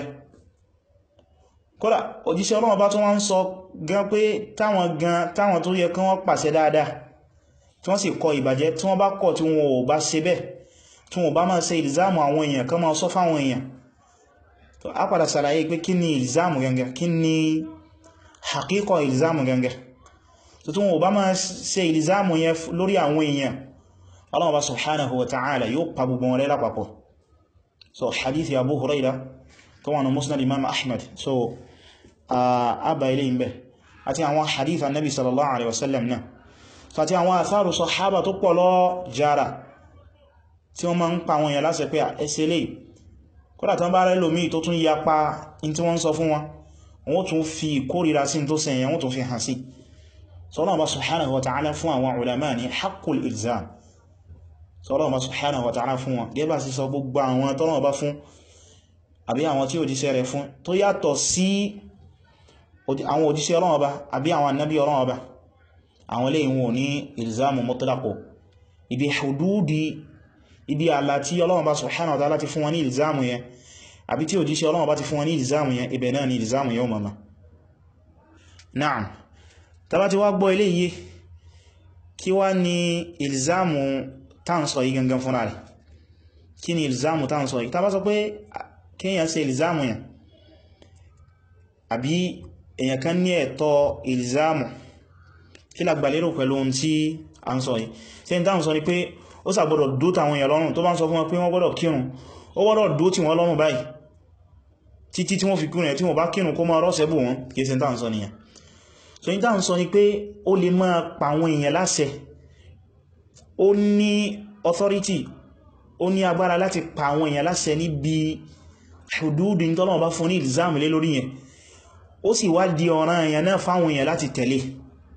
kódà òjíṣẹ́ Ọlọ́run bá tún wọ́n ń sọ gan pé táwọn gan táwọn tó yẹ kí wọ́n pàṣẹ dáadáa tí wọ́n sì kọ ìbàjẹ́ tí wọ́n bá kọ̀ tí wọ́n ò bá ṣe bẹ́ẹ̀ tí wọ́n bá máa ṣe ìlzámù àwọn èèyàn kan máa sọ fáwọn èèyàn tó á padà sàlàyé pé kí ni ìlzámù gangan kí ni hakíkọ ìlzámù gangan tó tí wọ́n bá máa ṣe ìlzámù yẹn lórí àwọn èèyàn Ọlọ́run bá subhanahu wa ta'ala yóò pa gbogbo wọn rẹ́ lápapọ̀ so hadith Abu Hurairah tó wà ní Musnad Imam Ahmad so àbá ilé ìbẹ̀ àti àwọn hadith annabi sallallahu alaihi wasallam náà so àti àwọn atharu sahaba tó pọ̀ lọ jara tí wọ́n máa ń pa àwọn èèyàn láṣẹ pé ẹsẹ lè kódà tán bá rẹ̀ lómi tó tún yapa in tí wọ́n sọ fún wọn wọ́n tún fi kórìíra sí tó sẹ̀yìn wọ́n tún fi hàn sí so Allah subhanahu wa ta'ala fún àwọn ulama ní haqqul ilzam so Allah subhanahu wa ta'ala fún wọn gẹ́bà sí sọ gbogbo àwọn tọ́nà bá fún àbí àwọn tí òjíṣẹ́ rẹ̀ fún tó yàtọ̀ sí àwọn òjíṣẹ́ Ọlọ́run Ọba àbí àwọn annabi Ọlọ́run Ọba àwọn lè wọn ní ilzamu mutlaqo ibi hududi ibi àlà tí Ọlọ́run Ọba subhanahu wa ta'ala ti fún wọn ní ilzamu yẹn àbí tí òjíṣẹ́ Ọlọ́run Ọba ti fún wọn ní ilzamu yẹn ibẹ̀ náà ni ilzamu yóò mama na'am tàbá ti wá gbọ́ ilé yìí kí wá ní ilzamu táǹsọ̀ yìí gangan fúnra rẹ̀ kí ni ilzamu táǹsọ̀ yìí tàbá sọ pé kíyàn ṣe ìlzámù yàn àbí èyàn kan ní ẹ̀tọ́ ìlzámù kí lágbàlérò pẹ̀lú ohun tí a ń sọ yìí tí ẹni táwọn sọ ni pé ó sàgbọ́dọ̀ dó tàwọn èèyàn lọ́rùn tó bá ń sọ fún wọn pé wọ́n gbọ́dọ̀ kírun ó gbọ́dọ̀ dó tí wọ́n lọ́rùn báyìí títí tí wọ́n fi kírun ẹ̀ tí wọ́n bá kírun kó máa rọ́sẹ̀ bù wọn kìí ṣe táwọn sọ nìyàn so ní táwọn sọ ni pé ó lè máa pa àwọn èèyàn láṣẹ ó ní authority ó ní agbára láti pa àwọn èèyàn láṣẹ níbi ṣùdúdù ní tọ́lọ́wọ́ bá fún ní ìlzáàmù lé lórí yẹn ó sì wá di ọ̀ràn èèyàn náà fáwọn èèyàn láti tẹ̀lé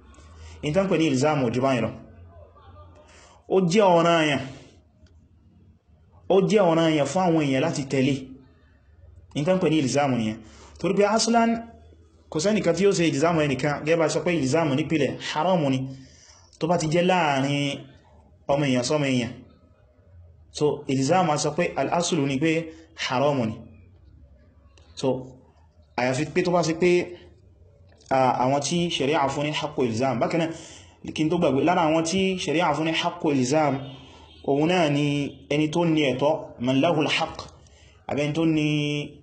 in tán pè ní ilzamu ojú báyìí lọ ó jẹ́ ọ̀ranyàn ó jẹ́ ọ̀ranyàn fún àwọn èèyàn láti tẹ̀lé in tán pè ní ilzamu nìyẹn torí pé aslan kò sẹ́nìkan tí ó ṣe ilzamu ẹnìkan gẹ́bà sọ pé ilzamu nípìlẹ̀ haramu ni tó bá ti jẹ́ láàrin ọmọ èèyàn sọmọ èèyàn so ilzamu a sọ pé al'asulu ni pé haramu ni so àyàfi pé tó bá sí pé àwọn tí ṣẹ̀ríà fún ní haqqo ilzam bákan náà kí n tó gbàgbé lára àwọn tí ṣẹ̀ríà fún ní haqqo ilzam òun náà ni ẹni tó ní ẹ̀tọ́ man lahul haqq àbẹ́ tó ní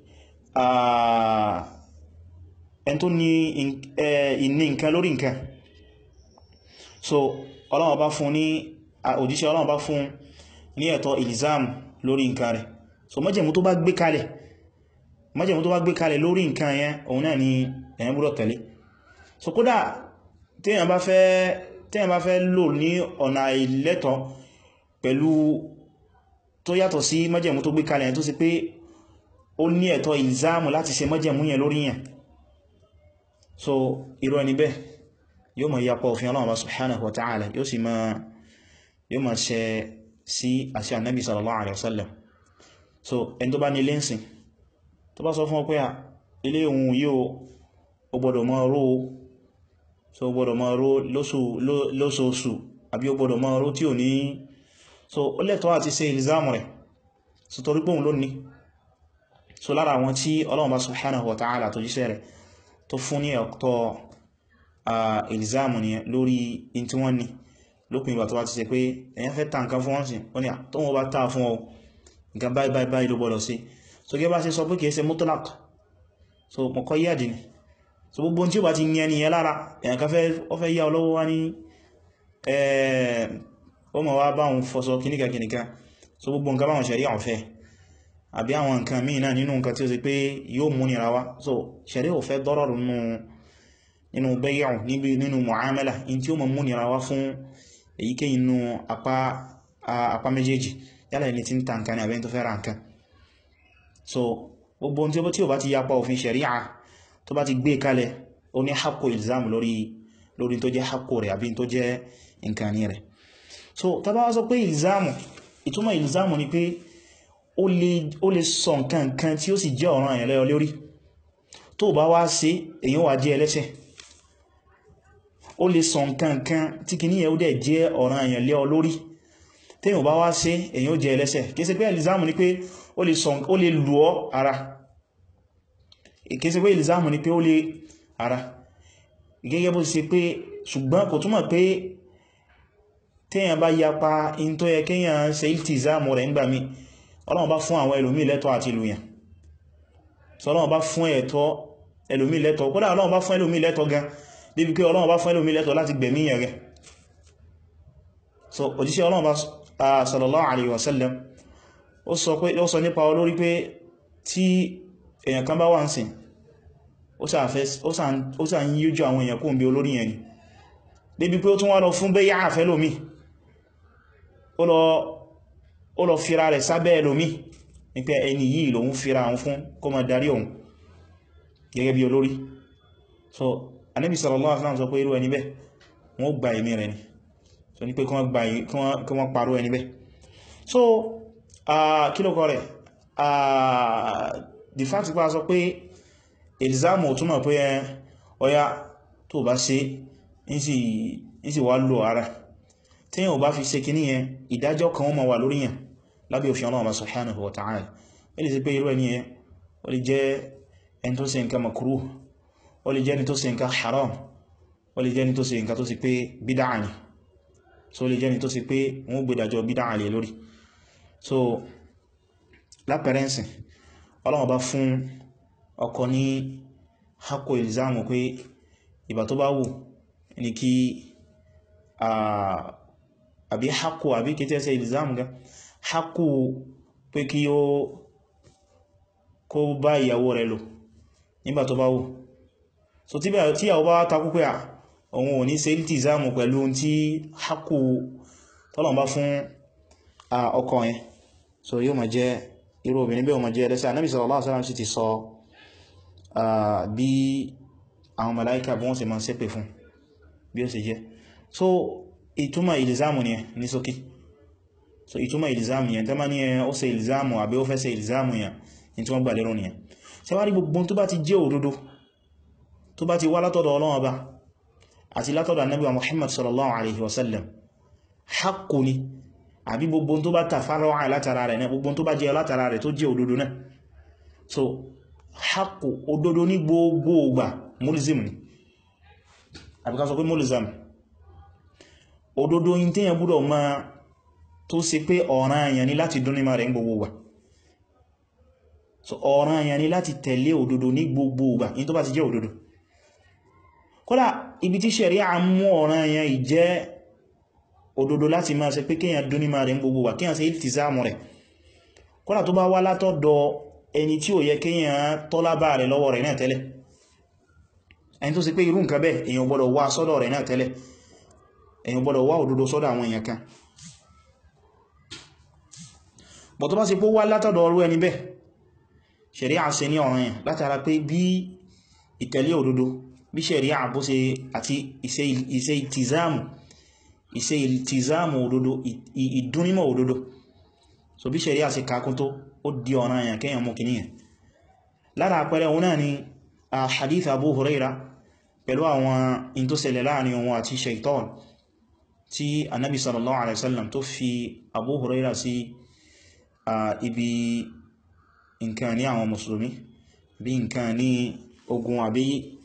ẹni tó ní ìní nǹkan lórí nǹkan so Ọlọ́run bá fún ní òjíṣẹ́ Ọlọ́run bá fún ní ẹ̀tọ́ ilzam lórí nǹkan rẹ̀ so májẹ̀mú tó bá gbé kalẹ̀ májẹ̀mú tó bá gbé kalẹ̀ lórí nǹkan yẹn òun náà ni ẹ̀yẹn gbọ́dọ̀ tẹ̀lé so kódà téèyàn bá fẹ́ téèyàn bá fẹ́ lò ní ọ̀nà àìlẹ́tọ̀ pẹ̀lú tó yàtọ̀ sí májẹ̀mú tó gbé kalẹ̀ yẹn tó sì pé ó ní ẹ̀tọ́ ìlzáàmù láti ṣe májẹ̀mú yẹn lórí yẹn so irú ẹni bẹ́ẹ̀ yóò mọ̀ yapa òfin Ọlọ́run subhanahu wa ta'ala yóò sì máa yóò máa ṣe sí àṣẹ Ànábì sallallahu alaihi wasallam so ẹni tó bá ní lẹ́nsìn tó bá sọ fún ọ pé à ilé ohun yíò ó gbọ́dọ̀ máa ró so ó gbọ́dọ̀ máa ró lóṣooṣù àbí ó gbọ́dọ̀ máa ró tí ò ní so ó lẹ́tọ́ àti ṣe ìlzámù rẹ̀ so torí pé òun ló ní so lára àwọn tí Ọlọ́run bá subhanahu wa ta'ala tó jíṣẹ́ rẹ̀ tó fún ní ẹ̀tọ́ ìlzámù ni lórí in tí wọ́n ní lópin ìgbà tó bá ti ṣe pé èyàn fẹ́ ta nǹkan fún wọ́n sí wọ́n ni tó wọ́n bá ta fún ọ nǹkan báyìí báyìí báyìí ló gbọ́dọ̀ sí so gẹ́ bá ṣe sọ pé kìí ṣe mutlaq so mọ̀kọ́ yíyàdì ni so gbogbo tí ó bá ti ní ẹni yẹn lára èyàn kan fẹ́ yá ọlọ́wọ́ wá ní ó mọ̀ wá báhùn fọ́sọ kìníkà kìníkà so gbogbo nǹkan báhùn ṣẹ̀rí àwọn fẹ́ àbí àwọn nǹkan míì náà nínú nǹkan tí ó sì pé yóò mú nira wá so ṣẹ̀rí ò fẹ́ dọ́rọ̀rù nínú bẹ́yàwó nínú mu'amala in tí ó mọ̀ mú nira wá fún èyíkéyìí inú apá méjèèjì yálà ẹni tí ń ta nǹkan ní àbẹ́ tó fẹ́ ra nǹkan so gbogbo ohun tí ó bá ti yapa òfin ṣẹ̀ríà tó bá ti gbé kalẹ̀ ó ní haqqo ilzam lórí lórí tó jẹ́ haqqo rẹ̀ àbí tó jẹ́ nǹkan ní rẹ̀ so tá bá wá sọ pé ilzamu ìtumọ̀ ilzamu ni pé ó lè sọ nǹkan nǹkan tí ó sì jẹ́ ọ̀ràn àyàn lẹ́yọ lórí tó bá wá ṣe èyàn wà jẹ́ ẹlẹ́ṣẹ̀ ó lè sọ nǹkan nǹkan tí kì ní ẹ̀ ó dẹ̀ jẹ́ ọ̀ràn àyàn lẹ́yọ lórí téèyàn bá wá ṣe èyàn ó jẹ́ ẹlẹ́ṣẹ̀ kìí ṣe pé ilzamu ni pé ó lè sọ ó lè lù ọ́ ara kìí ṣe pé ilzamu ni pé ó lè ara gẹ́gẹ́ bó ṣe pé ṣùgbọ́n kò túmọ̀ pé téèyàn bá yapa in tó yẹ kéèyàn ṣe iltizamu rẹ̀ ńgbà mí Ọlọ́run bá fún àwọn ẹlòmí lẹ́tọ́ àti ìlúyàn so Ọlọ́run bá fún ẹ̀tọ́ ẹlòmí lẹ́tọ́ kódà Ọlọ́run bá fún ẹlòmí lẹ́tọ́ gan débi pé Ọlọ́run bá fún ẹlòmí lẹ́tọ́ láti gbẹ̀mí yẹn rẹ̀ so òjíṣẹ́ Ọlọ́run bá sallallahu alaihi wasallam ó sọ pé ó sọ nípa olórí pé tí èyàn kan bá wà ń sìn ó sà ń yíjú àwọn èèyàn kó ń bí olórí yẹn ni débi pé ó tún wá lọ fún bẹ́yà àfẹ́ lómi ó lọ fira rẹ̀ sábẹ́ ẹlòmí ní pé ẹni yìí lòun fira àwọn fún kó má darí òun gẹ́gẹ́ bí olórí so Ànábì sallallahu alaihi wasallam sọ pé irú ẹni bẹ́ wọ́n gba ẹ̀mí rẹ̀ ni so ní pé kí wọ́n parú ẹni bẹ́ so kí ló kọ rẹ̀ the fact pa sọ pé ìlzámù túnmọ̀ pé ọya tó bá ṣe ń sì wá lò ara tí yíò bá fi ṣe kì níyẹn ìdájọ́ kan wọ́n ma wà lórí yẹn lábẹ́ òfin Ọlọ́run subhanahu wa ta'ala ó lè sí pé irú ẹni yẹn ó lè jẹ́ ẹni tó ṣe nǹkan makruh ó lè jẹ́ ẹni tó ṣe nǹkan haram ó lè jẹ́ ẹni tó ṣe nǹkan tó sì pé bídáà ni so ó lè jẹ́ ẹni tó sì pé wọ́n gbé ìdájọ́ bídáà lè lórí so lápẹrẹnsìn Ọlọ́run bá fún ọkọ ní haqqo ilzamu pé ìbà tó bá wù ní kí àbí haqqo àbí kí tẹ́ẹ̀sẹ̀ ilzamu ga haqqo pé kí ó kó bá ìyàwó rẹ̀ lò nígbà tó bá wù so tí ìyàwó bá takú pé òun ò ní ṣe iltizamu pẹ̀lú tí haqqo tọ́lọ̀ bá fún ọkọ yẹn so yóò máa jẹ́ irú obìnrin bẹ́ẹ̀ ọmọ jẹ́ ẹlẹ́sẹ̀ Ànábì sallallahu alaihi wasallam sì ti sọ bí àwọn màláíkà bí wọ́n ṣe máa ṣépè fún bí ó ṣe jẹ́ so ìtumọ̀ ìlìzámù ni ní sókè so ìtumọ̀ ìlìzámù yẹn tẹ́mà ní ó ṣe ìlìzámù àbí ó fẹ́ ṣe ìlìzámù yẹn ní tí wọ́n gbà lérò nìyẹn ṣe wá rí gbogbo tó bá ti jẹ́ òdodo tó bá ti wá látọ̀dọ̀ Ọlọ́run Ọba àti látọ̀dọ̀ Ànábì wa Muhammad sallallahu alaihi wasallam haqqu ni àbí gbogbo tó bá tàfàrọ̀ látara rẹ̀ náà gbogbo tó bá jẹ́ látara rẹ̀ tó jẹ́ òdodo náà so haqqu òdodo ní gbogbo ògbà mulzim ni àbíká sọ pé mulzam òdodo yìí tí yẹn gbọ́dọ̀ máa tó ṣe pé ọ̀ràn àyàn ni láti dún ní ma rẹ̀ ń gbogbo ògbà so ọ̀ràn àyàn ni láti tẹ̀lé òdodo ní gbogbo ògbà in tó bá ti jẹ́ òdodo kódà ibi tí ṣẹ̀ríà mú ọ̀ràn àyàn ìjẹ́ òdodo láti máa ṣe pé kíyàn dún ní ma rẹ̀ ń gbogbo ògbà kíyàn ṣe ìtìsáàmù rẹ̀ kódà tó bá wá látọ̀dọ̀ ẹni tí ò yẹ kíyàn tọ́lábà rẹ̀ lọ́wọ́ rẹ̀ náà tẹ́lẹ̀ ẹni tó ṣe pé irú nǹkan bẹ́ẹ̀ èyàn gbọ́dọ̀ wá sọ́dọ̀ rẹ̀ náà tẹ́lẹ̀ èyàn gbọ́dọ̀ wá òdodo sọ́dọ̀ àwọn èèyàn kan bọ̀ tó bá ṣe pó wá látọ̀dọ̀ ọrú ẹni bẹ́ẹ̀ ṣẹ̀ríà ṣe ní ọ̀ràn yẹn látara pé bí ìtẹ̀lé òdodo bí ṣẹ̀ríà bó ṣe àti ìṣe ìtìzáàmù ìṣe ìtìzáàmù òdodo ìdúnímọ̀ òdodo so bí ṣẹ̀ríà ṣe kakún tó ó di ọ̀ràn yẹn kẹ́yàn mú kìníyàn lára àpẹẹrẹ òun náà ni a hadith Abu Huraira pẹ̀lú àwọn in tó ṣẹlẹ̀ láàrin òun àti shaitan tí annabi sallallahu alaihi wasallam tó fi Abu Huraira sí ibi nǹkan ní àwọn musulmi bí nǹkan ní ogun àbí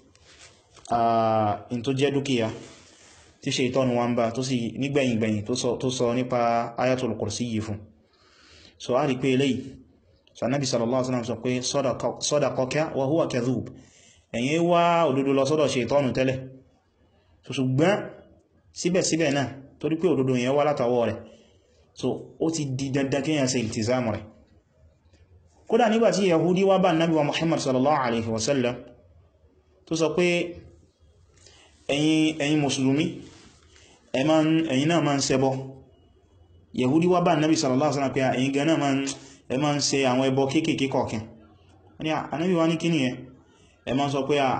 in tó jẹ́ dúkìá tí shaitan wọn bá tó sì nígbẹ̀yìngbẹ̀yìn tó sọ nípa ayatul kursi yìí fún so a rí pé eléyìí so annabi sallallahu alaihi wasallam sọ pé sadaqaka wa huwa kadhub ẹ̀yin wá òdodo lọ sọ́dọ̀ ṣètọ́nù tẹ́lẹ̀ so ṣùgbọ́n síbẹ̀síbẹ̀ náà torí pé òdodo yẹn wá látàwọ́ rẹ̀ so ó ti di dandan kíyàn ṣe ìtìzámù rẹ̀ kódà nígbàtí yahudi wá bá nábi wa muhammad sallallahu alaihi wasallam tó sọ pé ẹ̀yin ẹ̀yin mùsùlùmí ẹ̀yin náà máa ń ṣẹbọ yahudi wá bá nábi sallallahu alaihi wasallam pé ẹ̀yin gan náà máa ń ṣe àwọn ẹbọ kéèkéé kọ̀ọ̀kan wọ́n ni ànábì wá ní kíni yẹn ẹ ma ń sọ pé à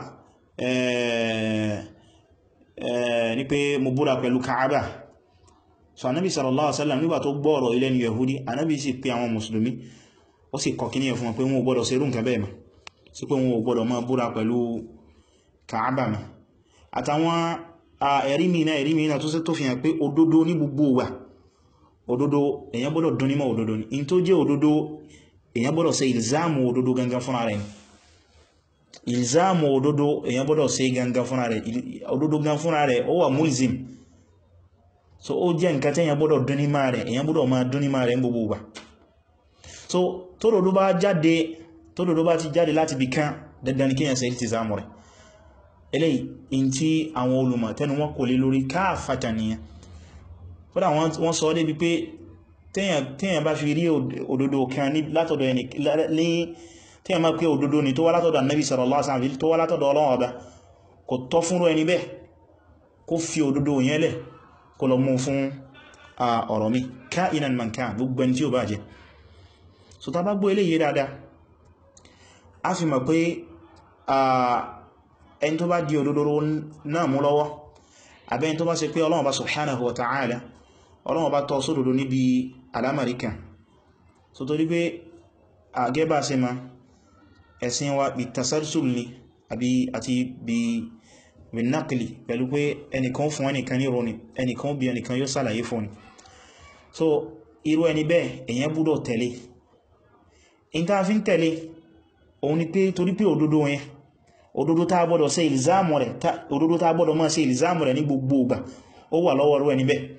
ní pé mo búra pẹ̀lú Kaaba so anábi sallallahu alaihi wasallam nígbà tó gbọ́ọ̀rọ̀ ilẹ̀ ni yahudi anábi sì pé àwọn musulmi ó sì kọ̀ kíní ẹ̀ fún wọn pé wọn ò gbọ́dọ̀ ṣerú nǹkan bẹ́ẹ̀ ma sí pé wọn ò gbọ́dọ̀ máa búra pẹ̀lú Kaaba ma àtàwọn ẹ̀rí mìíràn ẹ̀rí mìíràn tó tó fi hàn pé òdodo ní gbogbo wà òdodo èyàn gbọ́dọ̀ dún nímọ̀ òdodo ní in tó jẹ́ òdodo èyàn gbọ́dọ̀ ṣe ìlzáàmù òdodo gangan fúnra rẹ̀ ni ìlzáàmù òdodo èyàn gbọ́dọ̀ ṣe gangan fúnra rẹ̀ òdodo gan fúnra rẹ̀ ó wà mulzim so ó jẹ́ nǹkan tẹ́yàn gbọ́dọ̀ dúnímà rẹ̀ èyàn gbọ́dọ̀ máa dúnímà rẹ̀ gbogbo gbà so tódòdó bá jáde tódòdó bá ti jáde láti bí kán dandan ní kíyàn ṣe ìlzáàmù rẹ̀ eléyìí in tí àwọn olùmọ̀ tẹnu wọn kò lè lórí káàfàtà nìyàn kódà wọ́n sọ débi pé tẹ́yàn bá fi rí òdodo kan látọ̀dọ̀ ẹni tí a máa pé òdodo ni tó wá látọ̀dọ̀ annabi sallallahu alaihi wasallam tó wá látọ̀dọ̀ Ọlọ́run Ọba kò tọ́ fúnrú ẹni bẹ́ẹ̀ kó fi òdodo yẹn lẹ̀ kó lọ mú fún ọ̀rọ̀ mi ka'inan man kan gbogbo ẹni tí ó bá jẹ́ so ta bá gbọ́ eléyìí dáadáa a fi mọ̀ pé ẹni tó bá di òdodo náà mú lọ́wọ́ àbẹ́ni tó bá ṣe pé Ọlọ́run Ọba subhanahu wa ta'ala Ọlọ́run Ọba tọ́ sódodo níbi alámàríkà so torí pé àgẹ́bà sí ma ẹ̀sìn wa bí tasalsul ni àbí àti bí bí nákìlì pẹ̀lú pé ẹnìkan fún ẹnìkan ní rọni ẹnìkan bí ẹnìkan yóò sàlàyé fún ni so irú ẹni bẹ́ẹ̀ èyàn gbọ́dọ̀ tẹ̀lé in ta fi ń tẹ̀lé òun ni pé torí pé òdodo yẹn òdodo tá gbọ́dọ̀ ṣe ìlzáàmù rẹ̀ òdodo tá gbọ́dọ̀ máa ṣe ìlzáàmù rẹ̀ ní gbogbo ìgbà ó wà lọ́wọ́ rú ẹni bẹ́ẹ̀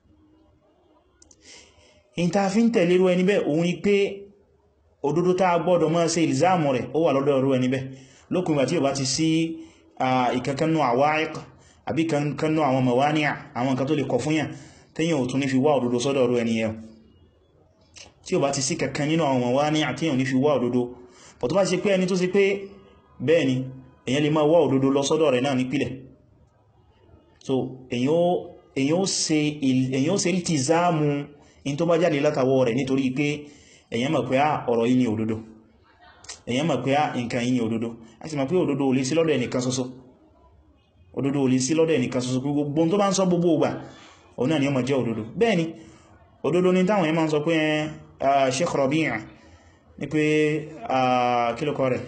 in ta fi ń tẹ̀lé rú ẹni bẹ́ẹ̀ òun ni pé òdodo tá gbọ́dọ̀ máa ṣe ìlzáàmù rẹ̀ ó wà lọ́dọ̀ rú ẹni bẹ́ẹ̀ lókùn ìgbà tí ó bá ti sí ìkankanú àwáìk àbí kankanú àwọn mawani'a àwọn nǹkan tó lè kọ fún yàn tẹ́yàn ò tún ní fi wá òdodo sọ́dọ̀ rú ẹni yẹn tí ó bá ti sí kankan nínú àwọn mawani'a tí yàn ní fi wá òdodo bọ̀ tó bá ṣe pé ẹni tó ṣe pé bẹ́ẹ̀ ni èyàn lè máa wá òdodo lọ sọ́dọ̀ rẹ̀ náà nípìlẹ̀ so èyàn ó ṣe rí ti záàmù in tó bá jáde látàwọ́ rẹ̀ nítorí pé èyàn mọ̀ pé á ọ̀rọ̀ yìí ni òdodo èyàn mọ̀ pé á nǹkan yìí ni òdodo a sì mọ̀ pé òdodo ò lè sí lọ́dọ̀ ẹnìkan ṣoṣo òdodo ò lè sí lọ́dọ̀ ẹnìkan ṣoṣo pé gbogbo tó bá ń sọ gbogbo ìgbà òun náà ni ó máa jẹ́ òdodo bẹ́ẹ̀ ni òdodo ni táwọn yẹn máa ń sọ pé Sheikh Rabi' ní pé kílùkọ rẹ̀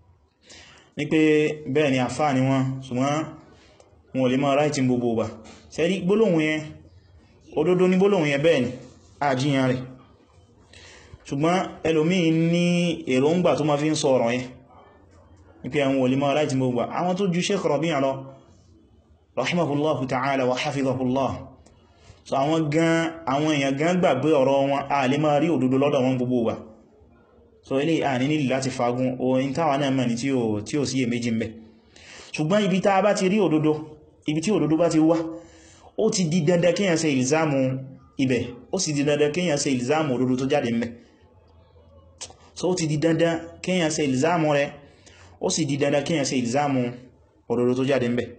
ní pé bẹ́ẹ̀ ni àfáà ni wọ́n ṣùgbọ́n wọn ò lè máa ráìtì gbogbo ìgbà sẹ́rí gbólóhùn yẹn òdodo ní gbólóhùn yẹn bẹ́ẹ̀ ni àjíyàn rẹ̀ ṣùgbọ́n ẹlòmíì ní èròǹgbà tó ma fi ń sọ ọ̀rọ̀ yẹn ní pé àwọn olè máa láti gbogbo àwọn tó ju Sheikh Rabi' lọ rahimahullahu ta'ala wa hafizahullah so àwọn gan àwọn èèyàn gan gbàgbé ọ̀rọ̀ wọn a lè máa rí òdodo lọ́dọ̀ wọn gbogbo wa so ilé à ní nílì láti fagun oyin táwà náà mẹ́ni tí ó sí è méjì mẹ́ ṣùgbọ́n ibi tá bá ti rí òdodo ibi tí òdodo bá ti wá ó ti di dandan kíyàn ṣe ìlzámù ibẹ̀ ó sì di dandan kíyàn ṣe ìlzámù òdodo tó jáde mẹ́ so ó ti di dandan kíyàn ṣe ìlzámù rẹ̀ ó sì di dandan kíyàn ṣe ìlzámù òdodo tó jáde mẹ́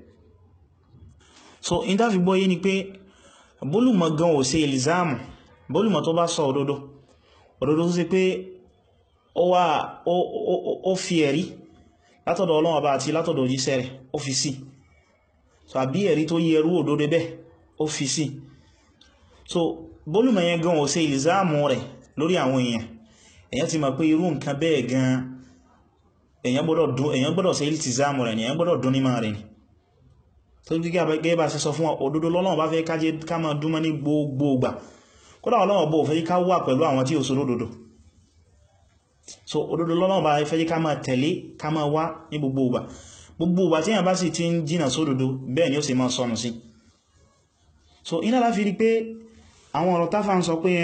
so in ta fi gbọ́ yé ni pé bólùmọ̀ gan ò ṣe ìlzámù bólùmọ̀ tó bá sọ òdodo òdodo tó sì pé ó wá ó fi ẹ̀rí látọ̀dọ̀ Ọlọ́run Ọba àti látọ̀dọ̀ òjíṣẹ́ rẹ̀ ó fi sí so àbí ẹ̀rí tó yẹ ẹrú òdodo bẹ́ ó fi sí so bólùmọ̀ yẹn gan ò ṣe ìlzámù rẹ̀ lórí àwọn èèyàn èyàn ti mọ̀ pé irú nǹkan bẹ́ẹ̀ gan èyàn gbọ́dọ̀ ṣe ìltìzámù rẹ̀ ni èyàn gbọ́dọ̀ dún níma rẹ̀ ni tó gígẹ́ gẹ́gẹ́ bá ṣe sọ fún òdodo lọ́lọ́run bá fẹ́ kájẹ́ ká máa dúnmọ́ ní gbogbo ìgbà kódà Ọlọ́run bó fẹ́ ká wà pẹ̀lú àwọn tí ó sọ lódodo so òdodo lọ́lọ́run bá fẹ́ ká máa tẹ̀lé ká máa wá ní gbogbo ìgbà gbogbo ìgbà tí èyàn bá sì ti ń jìnà sódodo bẹ́ẹ̀ ni ó sì máa sọnù sí so iná láfi rí pé àwọn ọ̀rọ̀ táfà ń sọ pé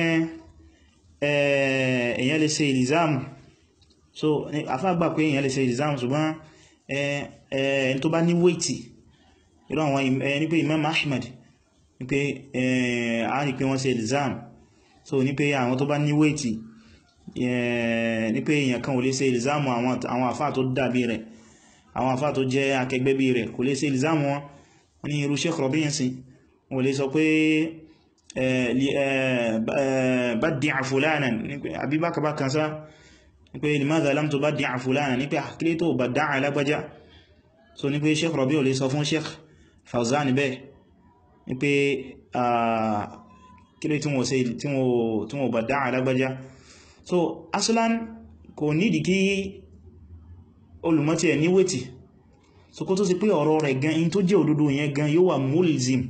èyàn lè ṣe ìlìzáàmù so afágbà pé èyàn lè ṣe ìlìzáàmù ṣùgbọ́n ẹni tó bá ní wéètì irú àwọn ní pé Imam Ahmad ní pé a rí pé wọ́n ṣe ìlìzáàmù so ní pé àwọn tó bá ní wéètì ní pé èyàn kan ò lè ṣe ìlìzáàmù àwọn àfáà tó dàbí rẹ̀ àwọn àfáà tó jẹ́ akẹgbẹ́ bí rẹ̀ kò lè ṣe ìlìzáàmù wọn wọ́n ní irú Sheikh Rabi' sí wọ́n lè sọ pé baddi'a fulanan àbí bákàbá kan sá ní pé limadha lam tubaddi'a fulanan ní pé àkílé tó badda'a alágbájá so ní pé Sheikh Rabi' ò lè sọ fún Sheikh Fawzan bẹ́ẹ̀ ní pé kílé tí wọ́n badda'a alágbájá so aslan kò nídìí kí olùmọ́tí ẹ̀ níwètì so kó tó sì pé ọ̀rọ̀ rẹ̀ gan in tó jẹ́ òdodo yẹn gan yóò wà mulzim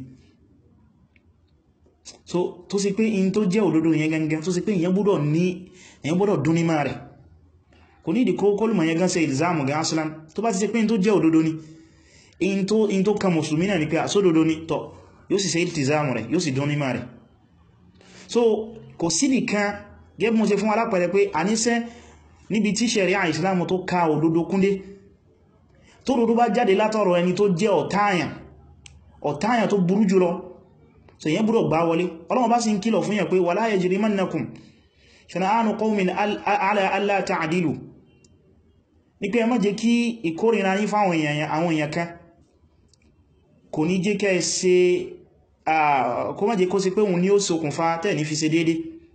so tó sì pé in tó jẹ́ òdodo yẹn gangan tó sì pé ìyẹn gbọ́dọ̀ ní ìyẹn gbọ́dọ̀ dún ní máa rẹ̀ kò ní ìdíkó kọlùmọ̀ yẹn gan ṣe ìlzáàmù gan aslan tó bá ti ṣe pé in tó jẹ́ òdodo ni in tó in tó kan mùsùlùmí náà ni pé àsódodo ni tọ́ yóò sì ṣe ìltìzáàmù rẹ̀ yóò sì dún ní máa rẹ̀ so kò sí nìkan gẹ́gẹ́ mo ṣe fún alápẹẹrẹ pé àníṣẹ́ níbi tí ṣẹ̀ríà ìsìlámù tó ka òdodo kúndé tó dodo bá jáde látọ̀rọ̀ ẹni tó jẹ́ ọ̀táyàn ọ̀táyàn tó burú jùlọ so yẹn búrò gbá wọlé Ọlọ́run bá sì ń kìlọ̀ fún yẹn pé wala yajrimannakum shana'anu qawmin ala alla ta'dilu ní pé ẹ má jẹ́ kí ìkórìíra yín fáwọn àwọn èèyàn kan kò ní jẹ́ kẹ́ ṣe kó má jẹ́ kó sí pé òun ní ó ṣokùnfà tẹ́ ní fi ṣe dédé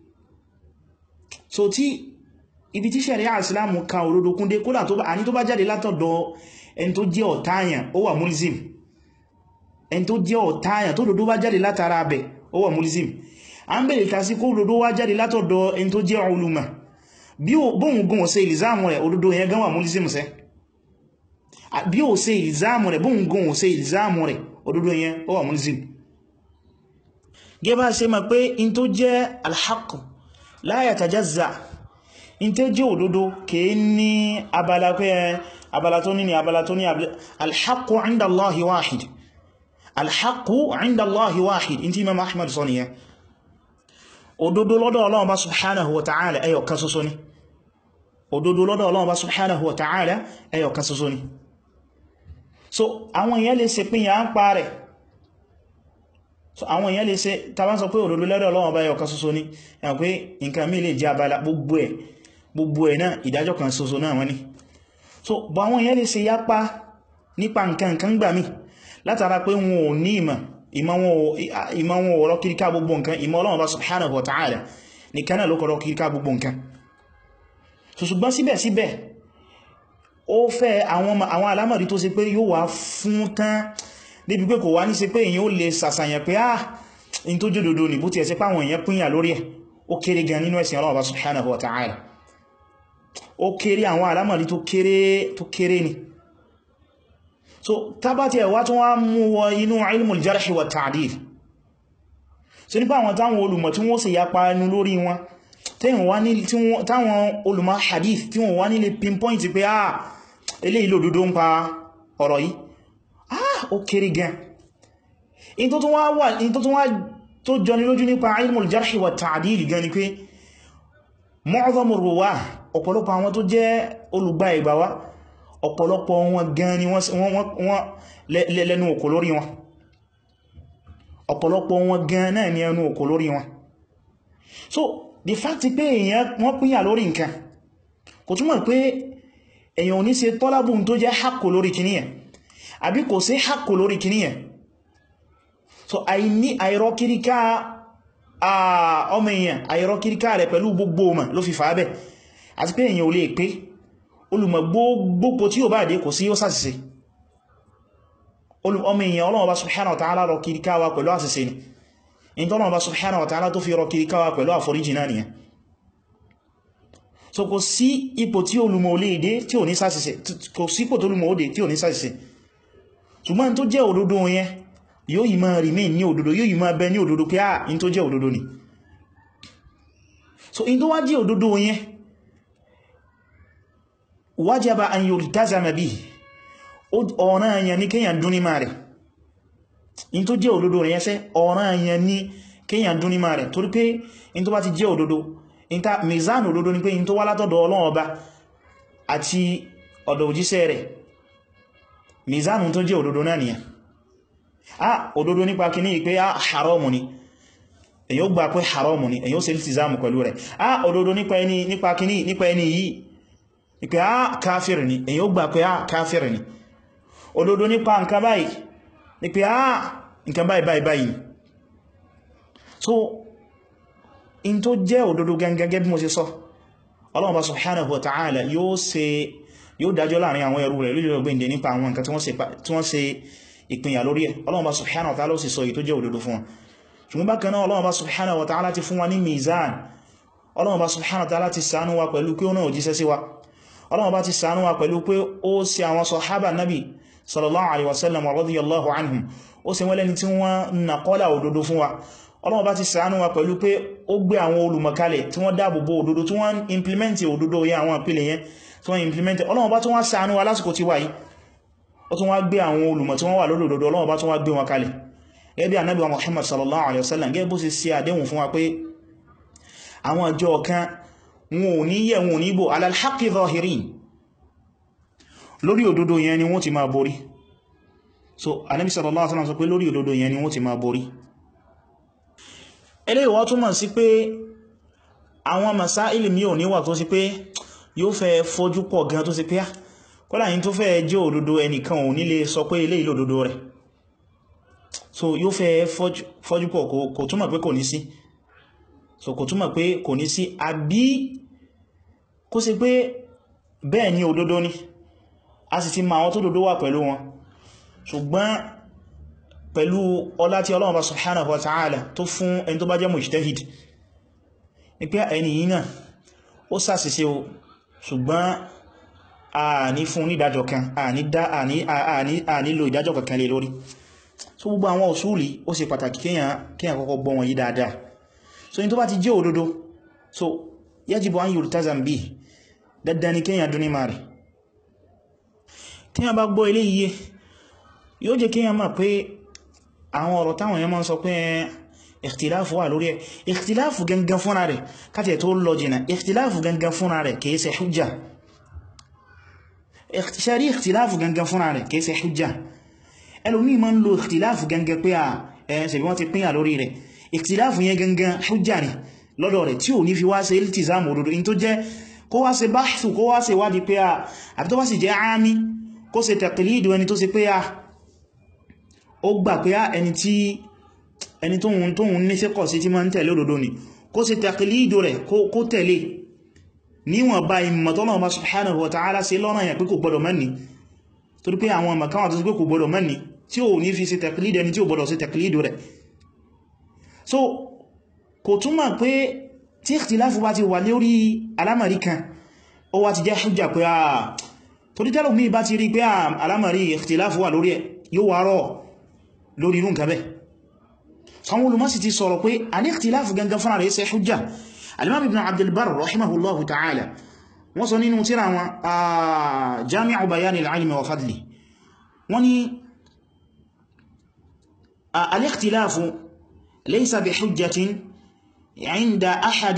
so tí ibi tí ṣẹ̀ríà ìsìlámù ka òdodo kúndé kódà tó bá àní tó bá jáde látọ̀dọ̀ ẹni tó jẹ́ ọ̀táyàn ó wà mulzim ẹni tó jẹ́ ọ̀táyàn tó dodo bá jáde látara abẹ̀ ó wà mulzim a ń bèèrè kásí kó dodo wá jáde látọ̀dọ̀ ẹni tó jẹ́ uluma bí bóhun gùn ṣe ìlìzáàmù rẹ̀ òdodo yẹn gan wà mulzim sẹ́ bí ó ṣe ìlìzáàmù rẹ̀ bóhun gùn ṣe ìlìzáàmù rẹ̀ òdodo yẹn ó wà mulzim gẹ́bà ṣe mọ̀ pé in tó jẹ́ alhaq la yatajazza in tẹ́ jẹ́ òdodo kèé ní abala pé abala tó ní ni abala tó ní alhaqqu inda Allahi wahid alhaqqu inda Allahi wahid in tí Imam Ahmad sọ nìyẹn òdodo lọ́dọ̀ Ọlọ́run bá subhanahu wa ta'ala ẹyọ kan ṣoṣo ni òdodo lọ́dọ̀ Ọlọ́run bá subhanahu wa ta'ala ẹyọ kan ṣoṣo ni so àwọn èèyàn lè ṣe pín ya ń pa rẹ̀ so àwọn èèyàn lè ṣe tàbá sọ pé òdodo lọ́dọ̀ Ọlọ́run bá ẹyọ kan ṣoṣo ni ẹ̀yàn pé nǹkan mí lè jẹ́ abala gbogbo ẹ̀ gbogbo ẹ̀ náà ìdájọ́ kan ṣoṣo náà wọ́n ni so bọ̀ àwọn èèyàn lè ṣe yápa nípa nǹkan nǹkan gbà mí látara pé wọn ò ní ìmọ̀ ìmọ̀ wọn ọ̀rọ̀ kíríká gbogbo nǹkan ìmọ̀ Ọlọ́run bá subhanahu wa ta'ala nìkan náà ló kọ̀rọ̀ kíríká gbogbo nǹkan so ṣùgbọ́n síbẹ̀síbẹ̀ ó fẹ́ àwọn alámọ̀rí tó ṣe pé yóò wá fún tán débi pé kò wá ní sí pé èyàn ó lè sàṣàyàn pé ah in tó jòdòdó ní bó ti ẹ̀sẹ̀ páwọn èyàn pínyà lórí ẹ̀ ó kéré gan nínú ẹ̀sìn Ọlọ́run subhanahu wa ta'ala ó kéré àwọn alámọ̀lí tó kéré tó kéré ni so tábàtí ẹ̀wà tó wá mú wọ inú ilmul jarh wa ta'dil so nípa àwọn táwọn olùmọ̀ tí wọ́n sì yapa ẹnu lórí wọn táwọn olùmọ̀ hadith tí wọ́n wá nílé pinpoint pé ah eléyìí lòdodo ń pa ọ̀rọ̀ yìí ah ó kéré gan in tó tún wá wà in tó tún wá tó jọni lójú nípa ilmul jarh wa ta'dil gan ni pé mu'dhamur ruwah ọ̀pọ̀lọpọ̀ àwọn tó jẹ́ olùgbà ìgbà wá ọ̀pọ̀lọpọ̀ wọn gan ni wọ́n lẹ́nu òkò lórí wọn ọ̀pọ̀lọpọ̀ wọn gan náà ni ẹnu òkò lórí wọn so the fact pé èèyàn wọ́n pínyà lórí nǹkan kò túnmọ̀ pé èèyàn ò ní ṣe tọ́lábùn tó jẹ́ hakò lórí kìníyàn àbí kò sí hakò lórí kìníyàn so àìní àìrọ́kíríká ọmọ èèyàn àìrọ́kíríká rẹ̀ pẹ̀lú gbogbo ọmọ ló fi fà bẹ́ àti pé èèyàn ò lè pé olùmọ̀ gbogbo tí ó bá dé kò sí ó sàṣìṣe ọmọ èèyàn Ọlọ́run bá subhanahu wa ta'ala rọ kíríká wa pẹ̀lú àṣìṣe ni in tọ́lọ́run bá subhanahu wa ta'ala tó fi rọ kíríká wa pẹ̀lú àforíjì náà nìyẹn so kò sí ipò tí olùmọ̀ ò lè dé tí ò ní sàṣìṣe kò sí ipò tó olùmọ̀ ó dé tí ò ní sàṣìṣe ṣùgbọ́n tó jẹ́ òdodo yẹn yóò yìí máa remain ní òdodo yóò yìí máa bẹ ní òdodo pé ah in tó jẹ́ òdodo ni so in tó wá jẹ́ òdodo yẹn wájába an yultazama bihi ọ̀ràn àyàn ní kíyàn dún ní máa rẹ̀ in tó jẹ́ òdodo rẹ̀ yẹsẹ́ ọ̀ràn àyàn ní kíyàn dún ní máa rẹ̀ torí pé in tó bá ti jẹ́ òdodo in ta mizan òdodo ni pé in tó wá látọ̀dọ̀ Ọlọ́run Ọba àti ọ̀dọ̀ òjíṣẹ́ rẹ̀ mizan tó jẹ́ òdodo náà nìyàn ah òdodo nípa kí ní pé ah haramu ni èyàn gbà pé haramu ni èyàn ó ṣe iltizamu pẹ̀lú rẹ̀ ah òdodo nípa kí ní nípa ẹni yìí ni pé ah káfíìrì ni èyàn ó gbà pé ah káfíìrì ni òdodo nípa nǹkan báyìí ni pé ah nǹkan báyìí báyìí báyìí so in tó jẹ́ òdodo gẹ́gẹ́ bí mo ṣe sọ Ọlọ́run bá subhanahu wa ta'ala yóò ṣe yóò dájọ́ láàrin àwọn ẹrú rẹ̀ lórí ọgbẹ̀ndẹ̀ nípa àwọn nǹkan tí wọ́n ṣe ìpínyà lórí ẹ̀ Ọlọ́run bá subhanahu wa ta'ala ó sì sọ èyí tó jẹ́ òdodo fún wọn ṣùgbọ́n bákan náà Ọlọ́run bá subhanahu wa ta'ala ti fún wa ní mizan Ọlọ́run bá subhanahu wa ta'ala ti ṣàánú wa pẹ̀lú pé ó náà jíṣẹ́ sí wa Ọlọ́run bá ti ṣàánú wa pẹ̀lú pé ó ṣe àwọn sàhábà nabi sallallahu alaihi wasallam radiyallahu anhum ó ṣe wọ́n lẹ́ni tí wọ́n nàkọ́lá òdodo fún wa Ọlọ́run bá ti ṣàánú wa pẹ̀lú pé ó gbé àwọn olùmọ̀kalẹ̀ tí wọ́n dáàbòbò òdodo tí wọ́n implement òdodo yẹn àwọn ìpìlẹ̀ yẹn tí wọ́n implement Ọlọ́run bá tún wá ṣàánú wa lásìkò tí wà yìí ó tún wá gbé àwọn olùmọ̀ tí wọ́n wà lórí òdodo Ọlọ́run bá tún wá gbé wọn kalẹ̀ gẹ́gẹ́ bí Ànábì wa Muhammad sallallahu alaihi wasallam gẹ́gẹ́ bó ṣe ṣe àdéhùn fún wa pé àwọn ọjọ́ kan wọn ò ní yẹ̀ wọn ò ní bò ala al-haqqi zahirin lórí òdodo yẹn ni wọ́n ti máa borí so Ànábì sallallahu alaihi wasallam sọ pé lórí òdodo yẹn ni wọ́n ti máa borí eléyìí wá túmọ̀ sí pé àwọn masáìlì mi ò níwà tó sí pé yóò fẹ́ fojú pọ̀ gan tó sí pé kọ́lá yìí tó fẹ́ jẹ́ òdodo ẹnìkan ò nílé sọ pé eléyìí lòdodo rẹ̀ so yóò fẹ́ fojú pọ̀ kò túmọ̀ pé kò ní sí so kò túmọ̀ pé kò ní sí àbí kó sí pé bẹ́ẹ̀ ni òdodo ni a sì ti ma àwọn tó dodo wà pẹ̀lú wọn ṣùgbọ́n pẹ̀lú ọlá tí Ọlọ́run bá subhanahu wa ta'ala tó fún ẹni tó bá jẹ́ mujtahid ní pé ẹni yìí náà ó ṣàṣìṣe o ṣùgbọ́n a ní fún ní ìdájọ́ kan a nílò ìdájọ́ kankan lé lórí so gbogbo àwọn òṣùlì ó ṣe pàtàkì kíyàn kọ́kọ́ gbọ́ wọn yìí dáadáa so ní tó bá ti jẹ́ òdodo so yajibu an yultazam bihi dandan ni kíyàn dún ní máa rẹ̀ kíyàn bá gbọ́ ilé iye yóò jẹ́ kíyàn máa pé àwọn ọ̀rọ̀ táwọn èèyàn máa ń sọ pé ìkhtiláfù wà lórí ẹ̀ ìkhtiláfù gangan fúnra rẹ̀ káti tó lọ jìnà ìkhtiláfù gangan fúnra rẹ̀ kìí ṣe hujja ṣarí ìkhtiláfù gangan fúnra rẹ̀ kìí ṣe hujja ẹlòmí ma ń lo ìkhtiláfù gangan pé à ẹ̀ẹ́sẹ̀ bí wọ́n ti pínyà lórí rẹ̀ ìkhtiláfù yẹn gangan hujja ni lọ́dọ̀ rẹ̀ tí ò ní fi wá ṣe iltizamu òdodo in tó jẹ́ kó wá ṣe báṣù kó wá ṣe wádìí pé à àbí tó bá sì jẹ́ ámì kó ṣe taqlidu ẹni tó ṣe pé à ó gbà pé ẹni tí ẹni tóhun tóhun ní sẹ́kọ̀ sí tí ma ń tẹ̀lé òdodo ni kó ṣe taqlidu rẹ̀ kó tẹ̀lé níwọ̀n bá ìmọ̀tọ́nà ọba subhanahu wa ta'ala sí lọ́nà yà pé kò gbọdọ̀ mẹ́ni torí pé àwọn ọmọ káwà tó sí pé kò gbọdọ̀ mẹ́ni tí ò ní fi ṣe tẹ̀klídì ẹni tí ò gbọdọ̀ ṣe tẹ̀klídì rẹ̀ so kò túnmọ̀ pé tí ìkhtiláfù bá ti wà lórí alámàrí kan ó wá ti jẹ́ hujja pé àà torí tẹ́lù mí bá ti rí pé alámàrí ìkhtiláfù wà lórí ẹ̀ yóò wá rọ̀ lórí irú nǹkan bẹ́ sanwó olùmọ́sí ti sọ̀rọ̀ pé a ní ìkhtiláfù gangan fúnra rẹ̀ ṣe hujja alimam ibn abdul bar rahimahullahu ta'ala wọ́n sọ nínú tírà wọn a jami'u bayani al-ilmi wa fadli wọ́n ni al-ikhtilafu laysa bi hujjatin عند أحد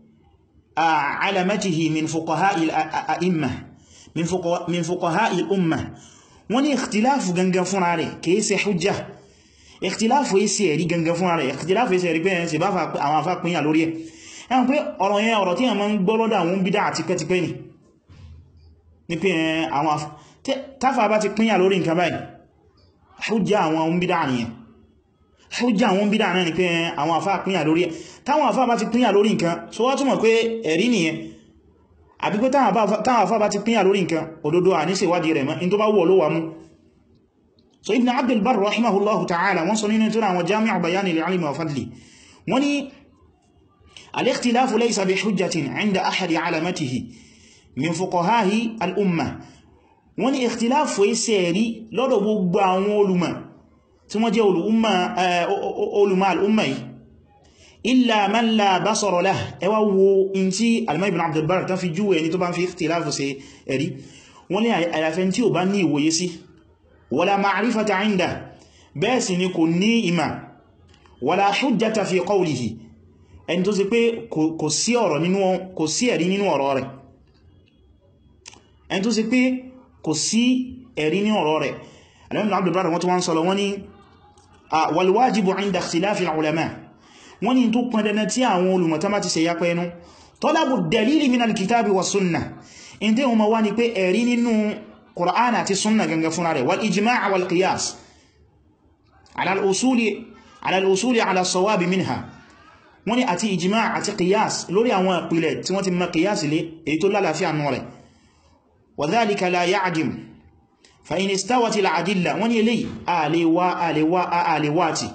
علمته من فقهاء الأئمة من فقهاء, من فقهاء الأمة wọ́n ní ìkhtiláfù gangan fúnra rẹ̀ kìí ṣe hujja ìkhtiláfù yìí sí ẹ̀rí gangan fúnra rẹ̀ ìkhtiláfù yìí sí ẹ̀rí pẹ́yẹn sí bá àwọn afá pínyà lórí ẹ̀ ẹ̀wọ̀n pé ọ̀rọ̀ yẹn ọ̀rọ̀ tí yẹn máa ń gbọ́ lọ́dọ̀ àwọn bídá àti pẹ́tipẹ́ ni ní pé àwọn táfà bá ti pínyà lórí nǹkan báyìí hujja àwọn bídá nìyẹn hujja àwọn bídá náà ni pé àwọn afá pínyà lórí ẹ̀ táwọn afá bá ti pínyà lórí nǹkan so wá túnmọ̀ pé ẹ̀rí nìyẹn àbí pé táwọn afá bá ti pínyà lórí nǹkan òdodo à ní ṣèwádìí rẹ̀ mọ́ in tó bá wọ́ ló wà mú so ibn abdul bar rahimahullahu ta'ala wọ́n sọ nínú tura àwọn jami'u bayani al-ilmi wa fadli wọ́n ní al-ikhtilafu laysa bi hujjatin 'inda ahadi alamatihi min fuqaha'i al-umma wọ́n ní ikhtilafu ẹsẹ̀ rí lọ́dọ̀ gbogbo àwọn olùmọ̀ tí wọ́n jẹ́ olùmọ̀ al'umma yìí illa man la basara lah ẹwà wo in tí alimọ́ ibn Abdul Barr tán fi jú ẹni tó bá ń fi ikhtilafu ṣe ẹ̀rí wọ́n ní àyàfẹ́ tí ó bá ní ìwòye sí wala ma'rifata 'inda bẹ́ẹ̀ sì ni kò ní ìmà wala hujjata fi qawlihi ẹni tó sì pé kò sí ọ̀rọ̀ nínú kò sí ẹ̀rí nínú ọ̀rọ̀ rẹ̀ ẹni tó sì pé kò sí ẹ̀rí nínú ọ̀rọ̀ rẹ̀ alimọ́ ibn Abdul Barr wọ́n tó wọ́n sọ́lọ wọ́n ní wal wajibu 'inda ikhtilafi al-ulama wọ́n ní tó pọn dandan tí àwọn olùmọ̀tá má ti ṣe yapa ẹnu talabu dalili min al-kitabi wa sunna in tí wọ́n ma wá ní pé ẹ̀rí nínú Qur'an àti sunna gangan fúnra rẹ̀ wal ijma' wal qiyas ala al-usuli ala al-usuli ala as-sawabi minha wọ́n ní àti ijma' àti qiyas lórí àwọn ìpìlẹ̀ tí wọ́n ti mọ̀ qiyas lé èyí tó lálàáfíà nù rẹ̀ wa dhalika la ya'dim fa in istawat al-adilla wọ́n ní eléyìí àlewa àlewa àlewati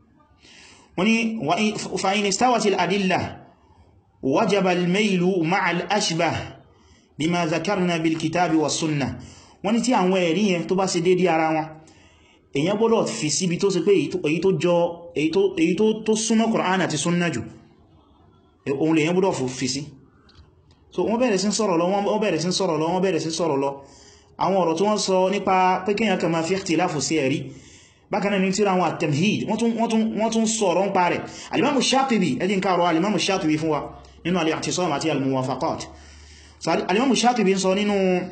wani fa'in istawatil adilla wajaba al-mailu ma'a al-ashbah bima zakarna bil kitabi was sunnah wani tí àwọn ẹ̀rí yẹn tó bá ṣe dédé ara wọn èyàn gbọ́dọ̀ fi síbi tó ṣe pé èyí tó jọ èyí tó súnmọ́ Qur'an àti sunna jù ohun lè yẹn gbọ́dọ̀ fi sí so wọ́n bẹ̀rẹ̀ sí sọ̀rọ̀ lọ wọ́n bẹ̀rẹ̀ sí sọ̀rọ̀ lọ wọ́n bẹ̀rẹ̀ sí sọ̀rọ̀ lọ àwọn ọ̀rọ̀ tí wọ́n sọ nípa pé kíyàn kan máa fi ikhtilafu sí ẹ̀rí bákanáà ní tíra àwọn at-tamhid wọ́n tún sọ̀rọ̀ ń parẹ̀ alimamu shatibi ẹjìn káàrọ̀ alimamu shatibi fún wa nínú al-i'tisam àti al-muwafaqat so alimamu shatibi sọ nínú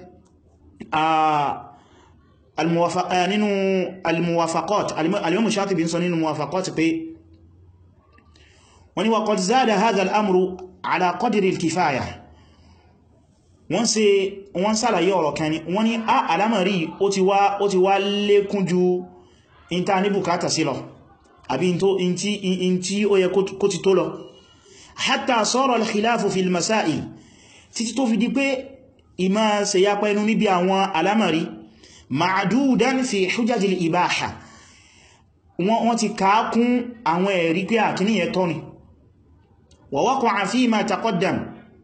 al-muwafaqat alimamu shatibi sọ nínú muwafaqat pé wọ́n ni wa qad zada hadha al-amru ala qadri al-kifaya wọ́n ṣe wọ́n sàlàyé ọ̀rọ̀ kan ni wọ́n ni a alamari ó ti wá lékún ju in ta ní bùkátà sí lọ àbí in tí ó yẹ kó ti tó lọ hatta sara al-khilafu fil masail títí tó fi di pé ìmá ṣe ya pẹ́nu níbi àwọn alamari ma'adudan fi hujjajil ibaha wọ́n ti káàkún àwọn ẹ̀rí pé àkíní yẹ tọ́ ni wa waqa'a fima taqaddam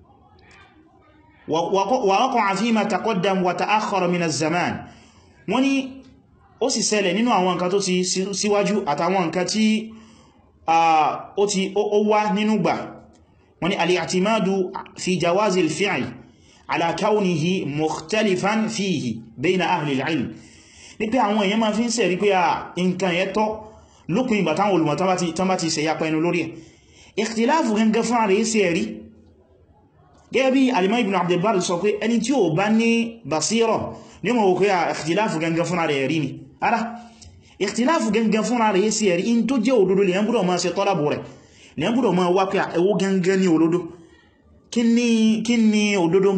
wa waqa'a fima taqaddam wa ta'akhkhara min az-zaman wọ́n ni ó sì ṣẹlẹ̀ nínú àwọn nǹkan tó ti síwájú àtàwọn nǹkan tí ó ti ó wá nínú gbà wọ́n ní al-i'timadu fi jawazil fi'l ala kawnihi mukhtalifan fihi bayna ahli al-ilm ní pé àwọn èèyàn máa fi ń sẹ̀rí pé à nǹkan yẹ tọ́ lópin ìgbà táwọn olùmọ̀ tán bá ti ṣe yapa ẹnu lórí ẹ̀ ikhtilafu gangan fún ààrẹ sí ẹ̀rí gẹ́gẹ́ bí alimọ́ ibn Abdul Barr sọ pé ẹni tí ó bá ní basira ní mọ̀ òkú ya ikhtilafu gangan fún ààrẹ ẹ̀rí ni ara ikhtilafu gangan fún ààrẹ sí ẹ̀rí in tó jẹ́ òdodo lè yẹn gbọ́dọ̀ máa ṣe tọ́lábù rẹ̀ lè yẹn gbọ́dọ̀ máa wá pé ẹwọ́ gangan ní òdodo kí ni òdodo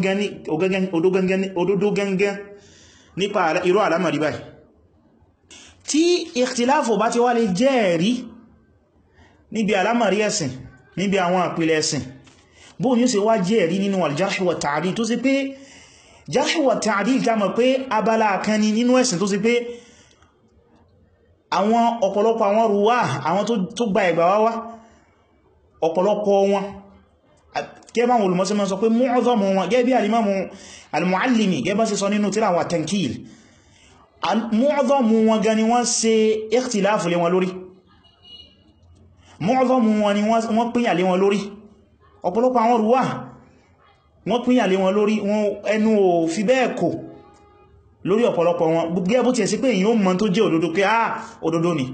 gangan nípa irú àlámọ̀rí báyìí tí ikhtilafu bá ti wá lè jẹ́ ẹ̀rí níbi àlámọ̀rí ẹ̀sìn níbi àwọn àpìlẹ̀ ẹ̀sìn bóò ní ó ṣe wá jẹ́ ẹ̀rí nínú al-jarh wa ta'dil tó sì pé jarh wa ta'dil ta mọ̀ pé abala kan ni nínú ẹ̀sìn tó sì pé àwọn ọ̀pọ̀lọpọ̀ àwọn ruwá àwọn tó gba ẹgbà wá wá ọ̀pọ̀lọpọ̀ wọn gẹ́bà wọn olùmọ́sí mọ́ sọ pé mu'adhamu wọn gẹ́bí alimamu al-muallimi gẹ́bà sí sọ nínú tíra wà tankil mu'adhamu wọn gani wọ́n ṣe ikhtilafu lé wọn lórí mu'adhamu wọn ni wọ́n pínyà lé wọn lórí ọ̀pọ̀lọpọ̀ àwọn ruwá wọ́n pínyà lé wọn lórí ẹnu ò fi bẹ́ẹ̀ kò lórí ọ̀pọ̀lọpọ̀ wọn gẹ́gẹ́ bó ti ẹ̀ sí pé èyí ó mọ̀ tó jẹ́ òdodo pé ah òdodo ni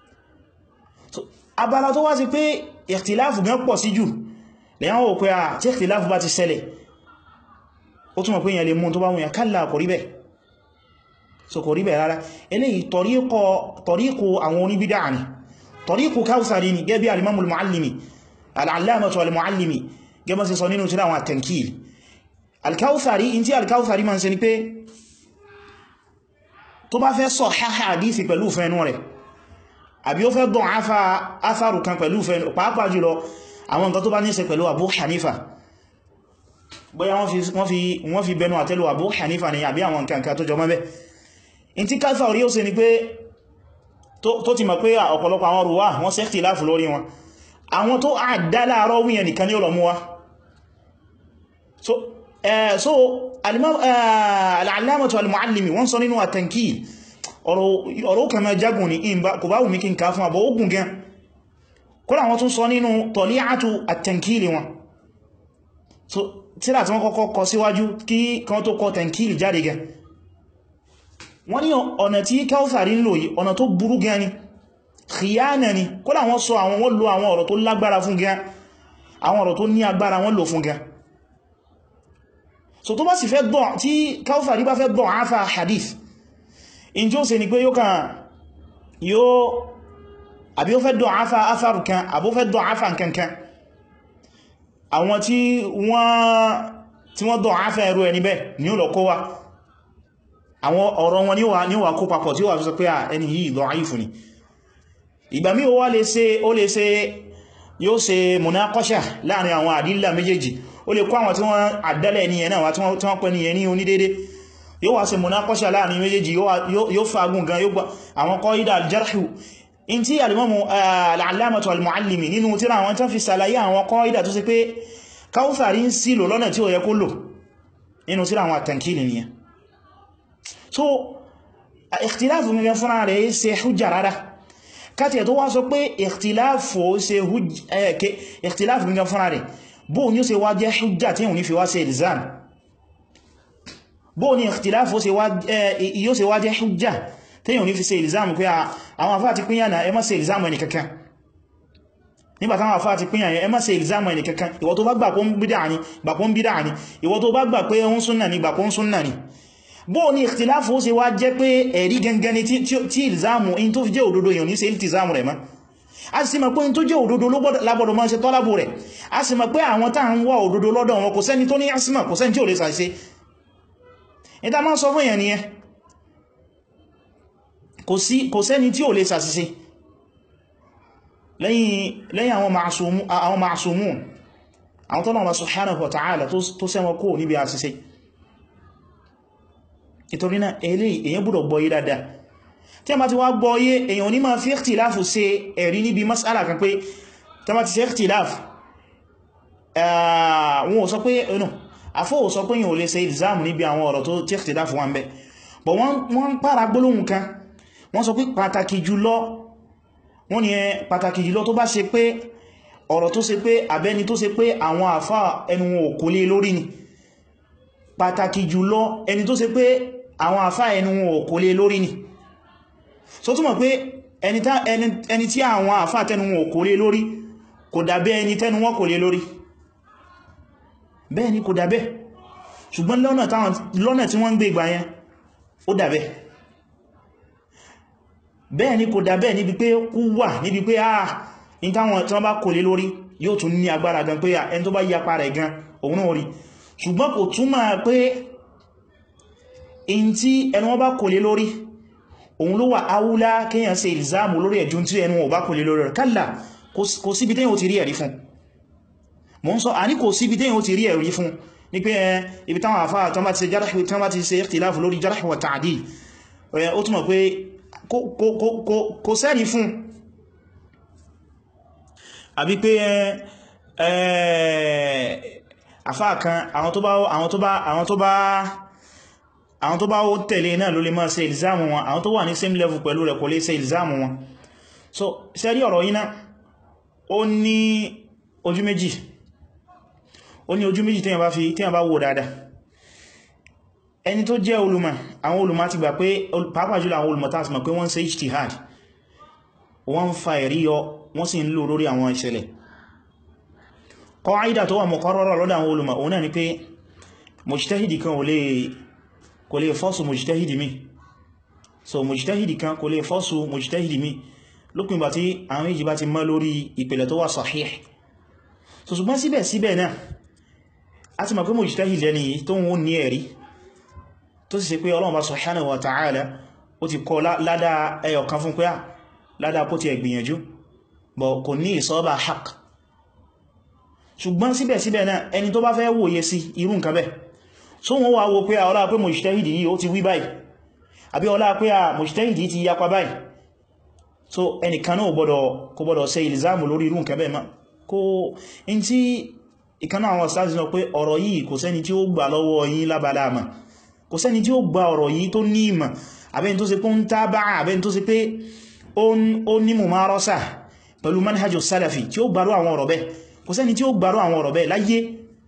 abala tó wá sí pé ìkhtiláfù gan pọ̀ sí jù lẹ́yàn ó pé ah tí ìkhtiláfù bá ti ṣẹlẹ̀ ó túnmọ̀ pé èyàn lè mú tó bá wùnyàn kálà kò rí bẹ́ẹ̀ so kò rí bẹ́ẹ̀ rárá eléyìí tọ̀ríkù àwọn oníbídà ni tọ̀ríkù káwsàrí ni gẹ́bí alimamul muallimi al'allamatu al-muallimi gẹ́bọ́ sí sọ nínú tíra àwọn at-tankil al-Kawthari in tí al-Kawthari ma ń ṣe ni pé tó bá fẹ́ sọ hadisi pẹ̀lú fẹ́nu rẹ̀ àbí ó fẹ́ dán afá atharu kan pẹ̀lú fẹ́nu pàápàá jùlọ àwọn nǹkan tó bá ní ṣe pẹ̀lú Abu Hanifa bóyá wọ́n fi bẹnu àtẹ́lù Abu Hanifa ni àbí àwọn nǹkan tó jọ mọ́bẹ̀ in tí Kawthari ó ṣe ni pé tó ti mọ̀ pé ọ̀pọ̀lọpọ̀ àwọn ruwa wọ́n ṣe ikhtilafu lórí wọn àwọn tó àdá láàárọ̀ wíyàn nìkan ní ọlọ̀mú wa so uh, so al'alamatu al-muallimi wọ́n sọ nínú at-tankil ọ̀rọ̀ kama jagun ní kò bá wù mí kí n ká fún àbọ̀ ogun gan kọ́lá wọ́n tún sọ nínú tọ̀lí'atu at-tankil wọn so tíra tí wọ́n kọ́kọ́ kọ síwájú kí kan tó kọ tankil jáde gan wọ́n ní ọ̀nà tí Kawthari ń lò yìí ọ̀nà tó burú gan ni khiyana ni kódà wọ́n sọ àwọn wọ́n lo àwọn ọ̀rọ̀ tó lágbára fún gan àwọn ọ̀rọ̀ tó ní agbára wọ́n lò fún gan so tó bá sì fẹ́ dán tí Kawthari bá fẹ́ dán áfà hadith in jí ó ṣe ni pé yóò kàn yóò àbí ó fẹ́ dán áfà áfàrù kan àbó fẹ́ dán áfà kankan àwọn tí wọ́n tí wọ́n dán áfà ẹrù ẹni bẹ́ ni ó lọ kó wá àwọn ọ̀rọ̀ wọn ni ó wà kó papọ̀ tí ó wà fi sọ pé ẹni yìí da'if ni ìgbà mí ó wá lè ṣe ó lè ṣe yóò ṣe munaqasha láàrin àwọn àdílà méjèèjì ó lè kó àwọn tí wọ́n àdálẹ̀ ní ẹ̀nà wá tí wọ́n pẹ́ ní ẹni onídédé yóò wá ṣe munaqasha láàrin méjèèjì yóò fagun gan yóò gba àwọn qaida al-jarhu in tí alimamu al-allamatu al-muallimi nínú tíra àwọn tán fi sàlàyé àwọn qaida tó ṣe pé Kawthari ń sílò lọ́nà tí ó yẹ kó lò nínú tíra àwọn at-tankil nìyẹn so ikhtilafu gẹ́gẹ́ fúnra rẹ̀ ṣe hujja rárá káti ẹ̀ tó wá sọ pé ìkhtiláfù ṣe ìkhtiláfù gangan fúnra rẹ̀ bó ní ó ṣe wá jẹ́ hujja tí yíò ní fi wá ṣe ìlzán bó ní ìkhtiláfù yóò ṣe wá jẹ́ hujja tí yíò ní fi ṣe ìlzán pé àwọn afá ti pínyà náà ẹ má ṣe ìlzán ẹni kankan nígbàtí àwọn afá ti pínyà ẹ má ṣe ìlzán ẹni kankan ìwọ tó bá gbà pé ń bídà ní gbà pé ń bídà ní ìwọ tó bá gbà pé ń súnnà ní gbà pé ń súnnà ní bó ní ìkhtiláfù ó ṣe wá jẹ́ pé ẹ̀rí gangan ni tí ìlzámù in tó fi jẹ́ òdodo yàn ní ṣe ìltìzámù rẹ̀ mọ́ a sì mọ̀ pé in tó jẹ́ òdodo lágbọ́dọ̀ máa ṣe tọ́lábù rẹ̀ a sì mọ̀ pé àwọn tá ń wá òdodo lọ́dọ̀ wọn kò sẹ́ni tó ní asima kò sẹ́ni tí ò lè ṣàṣe ìta máa sọ fún èèyàn nìyẹn kò sẹ́ni tí ò lè ṣàṣìṣe lẹ́yìn àwọn ma'asumun àwọn tọ́nà wa subhanahu wa ta'ala tó sẹ́wọ́n kó níbi àṣìṣe ìtorí náà eléyìí èyàn gbọ́dọ̀ gbọ́yé dáadáa tí a bá ti wá gbọ́yé èyàn ní máa fi ikhtilafu ṣe ẹ̀rí níbi mas'ala kan pé tí a bá ti ṣe ikhtilafu wọn ò sọ pé ẹnu afọ́ ò sọ pé yíò lè ṣe ìlzáàmù níbi àwọn ọ̀rọ̀ tó tí ikhtilafu wọn bẹ́ bọ̀ wọ́n ń pàrà gbólóhùn kan wọ́n sọ pé pàtàkì jùlọ wọ́n ni pàtàkì jùlọ tó bá ṣe pé ọ̀rọ̀ tó ṣe pé àbẹ́ni tó ṣe pé àwọn àfá ẹnu wọn ò kò lè lórí ni pàtàkì jùlọ ẹni tó ṣe pé àwọn àfá ẹnu wọn ò kò lè lórí ni so túnmọ̀ pé ẹni tí àwọn àfá tẹnu wọn ò kò lè lórí kò dàbẹ́ ẹni tẹnu wọn kò lè lórí bẹ́ẹ̀ ni kò dàbẹ́ ṣùgbọ́n lọ́nà tí wọ́n ń gbé ìgbà yẹn ó dàbẹ́ bẹ́ẹ̀ ni kò dàbẹ́ níbi pé kú wà níbi pé ah in táwọn tí wọ́n bá kò lè lórí yóò tún ní agbára gan pé ẹni tó bá yapa rẹ̀ gan òun náà rí ṣùgbọ́n kò túmọ̀ pé in tí ẹnu wọn bá kò lè lórí òun ló wà áwúlá kíyàn ṣe ìlzáàmù lórí ẹ̀jú tí ẹnu wọn bá kò lè lórí rẹ̀ kálà kò síbi tẹ́yìn ó ti rí ẹ̀rí fún mọ́ ń sọ àní kò síbi tẹ́yìn ó ti rí ẹ̀rí fún ní pé ibi táwọn àfá tán bá ti ṣe ikhtilafu lórí jarh wa ta'dil ó túnmọ̀ pé kò sẹ́rí fún àbí pé àfáà kan àwọn tó bá àwọn tó bá àwọn tó bá àwọn tó bá ó tẹ̀lé náà ló lè máa ṣe ìlzámù wọn àwọn tó wà ní same level pẹ̀lú rẹ̀ kò lè ṣe ìlzámù wọn so sẹ́rí ọ̀rọ̀ yìí náà ó ní ojú méjì ó ní ojú méjì téèyàn bá fi téèyàn bá wò dáadáa ẹni tó jẹ́ olùmọ̀ àwọn olùmọ̀ ti gbà pé pàápàá jùlọ àwọn olùmọ̀ tàbí pé wọ́n ṣe ijtihad wọ́n fa ẹ̀rí yọ wọ́n sì ń lò lórí àwọn ìṣẹ̀lẹ̀ qaida tó wà muqarrara lọ́dọ̀ àwọn olùmọ̀ òun náà ni pé mujtahidi kan kò lè fọ́sù mujtahidi mi so mujtahidi kan kò lè fọ́sù mujtahidi mi lópin bá tí àwọn méjì bá ti mọ́ lórí ìpìlẹ̀ tó wà sahih so ṣùgbọ́n síbẹ̀síbẹ̀ náà a ti mọ̀ pé mujtahidi lẹ́ni tó ń ní ẹ̀rí tó sì ṣe pé Ọlọ́run bá subhanahu wa ta'ala ó ti kọ ládá ẹyọ kan fún pé à ládá kó ti ẹgbìyànjú bọ̀ kò ní ìsọ́bà haq ṣùgbọ́n síbẹ̀síbẹ̀ náà ẹni tó bá fẹ́ wòye sí irú nǹkan bẹ́ so wọ́n wá wo pé à ọlá pé mujtahidi yìí ó ti wí báyìí àbí ọlá pé à mujtahidi ti yapa báyìí so ẹnìkan náà gbọ́dọ̀ kò gbọ́dọ̀ ṣe ìlzámù lórí irú nǹkan bẹ́ẹ̀ ma kó in tí ìkaná àwọn stars náà pé ọ̀rọ̀ yìí kò sẹ́ni tí ó gbà lọ́wọ́ yín lábaláàmà kò sẹ́ni tí ó gba ọ̀rọ̀ yìí tó ní ìmọ̀ àbẹ́ni tó ṣe pé ń tábà àbẹ́ni tó ṣe pé ó ní mumarasa pẹ̀lú manhajus salafi tí ó gbárò àwọn ọ̀rọ̀ bẹ́ẹ̀ kò sẹ́ni tí ó gbárò àwọn ọ̀rọ̀ bẹ́ẹ̀ láyé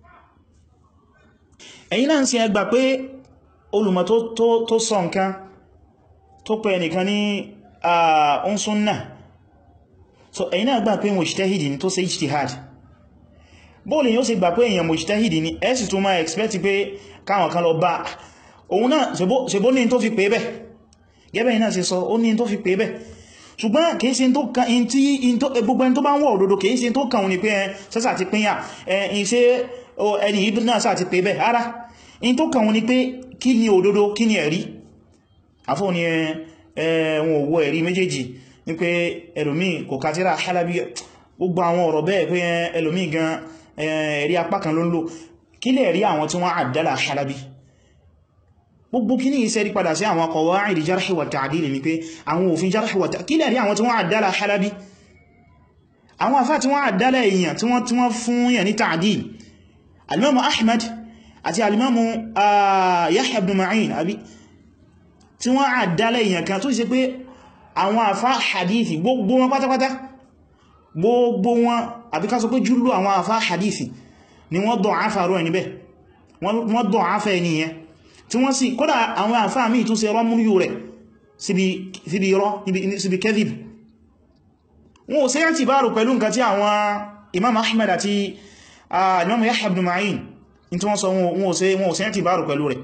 ẹ̀yin náà sì ẹgbà pé olùmọ̀ tó sọ nǹkan tó pẹ̀ nìkan ní ọ̀n súnnà so ẹ̀yin náà gbà pé mujtahidi ni tó ṣe ijtihad bóòlù yóò sì gbà pé èèyàn mujtahidi ni ẹ sì tún máa expect pé káwọn kan lọ bá òun náà ṣebó ní tó fi pè bẹ́ gẹ́bẹ̀ iná sí sọ ó ní tó fi pè bẹ́ ṣùgbọ́n kìí ṣe tó kan in tí gbogbo ẹni tó bá ń wọ́ òdodo kìí ṣe tó kàn ní pé sẹ́sà ti pínyà ẹ̀yìn ṣe ẹni ìbí náà sáà ti pè bẹ́ ara in tó kàn ní pé kí ni òdodo kí ni ẹ̀rí àfọ́ ni ẹ̀wọ̀n òwò ẹ̀rí méjèèjì ní pé ẹlòmíì kò kátírà Halabi gbogbo àwọn ọ̀rọ̀ bẹ́ẹ̀ pé ẹlòmíì gan ẹ̀rí apá kan ló ń lò kí lè rí àwọn tí wọ́n àdálà Halabi gbogbo kí ní iṣẹ́ rí padà sí àwọn qawaid jarh wa ta'dil ní pé àwọn òfin jarh wa ta'dil kí lè rí àwọn tí wọ́n àdálà Halabi àwọn afá tí wọ́n àdálà èèyàn tí wọ́n tí wọ́n fún yà ní ta'dil alimamu Ahmad àti alimamu Yahya ibn Ma'in àbí tí wọ́n àdálà èèyàn kan tó ṣe pé àwọn afá hadithi gbogbo wọn pátápátá gbogbo wọn àbí ká sọ pé jùlọ àwọn afá hadithi ni wọ́n dọ̀ áfàrú ẹni bẹ́ wọ́n dọ̀ áfà ẹni yẹn tí wọ́n sì kódà àwọn àfáà míì tún ṣe rọ́múrú rẹ̀ síbi irọ́ síbi kẹ́dìb wọ́n ò sí rántí báàrù pẹ̀lú nǹkan tí àwọn imam ahmed àti imam yahya ibn ma'in tí wọ́n sọ wọ́n ò sí rántí báàrù pẹ̀lú rẹ̀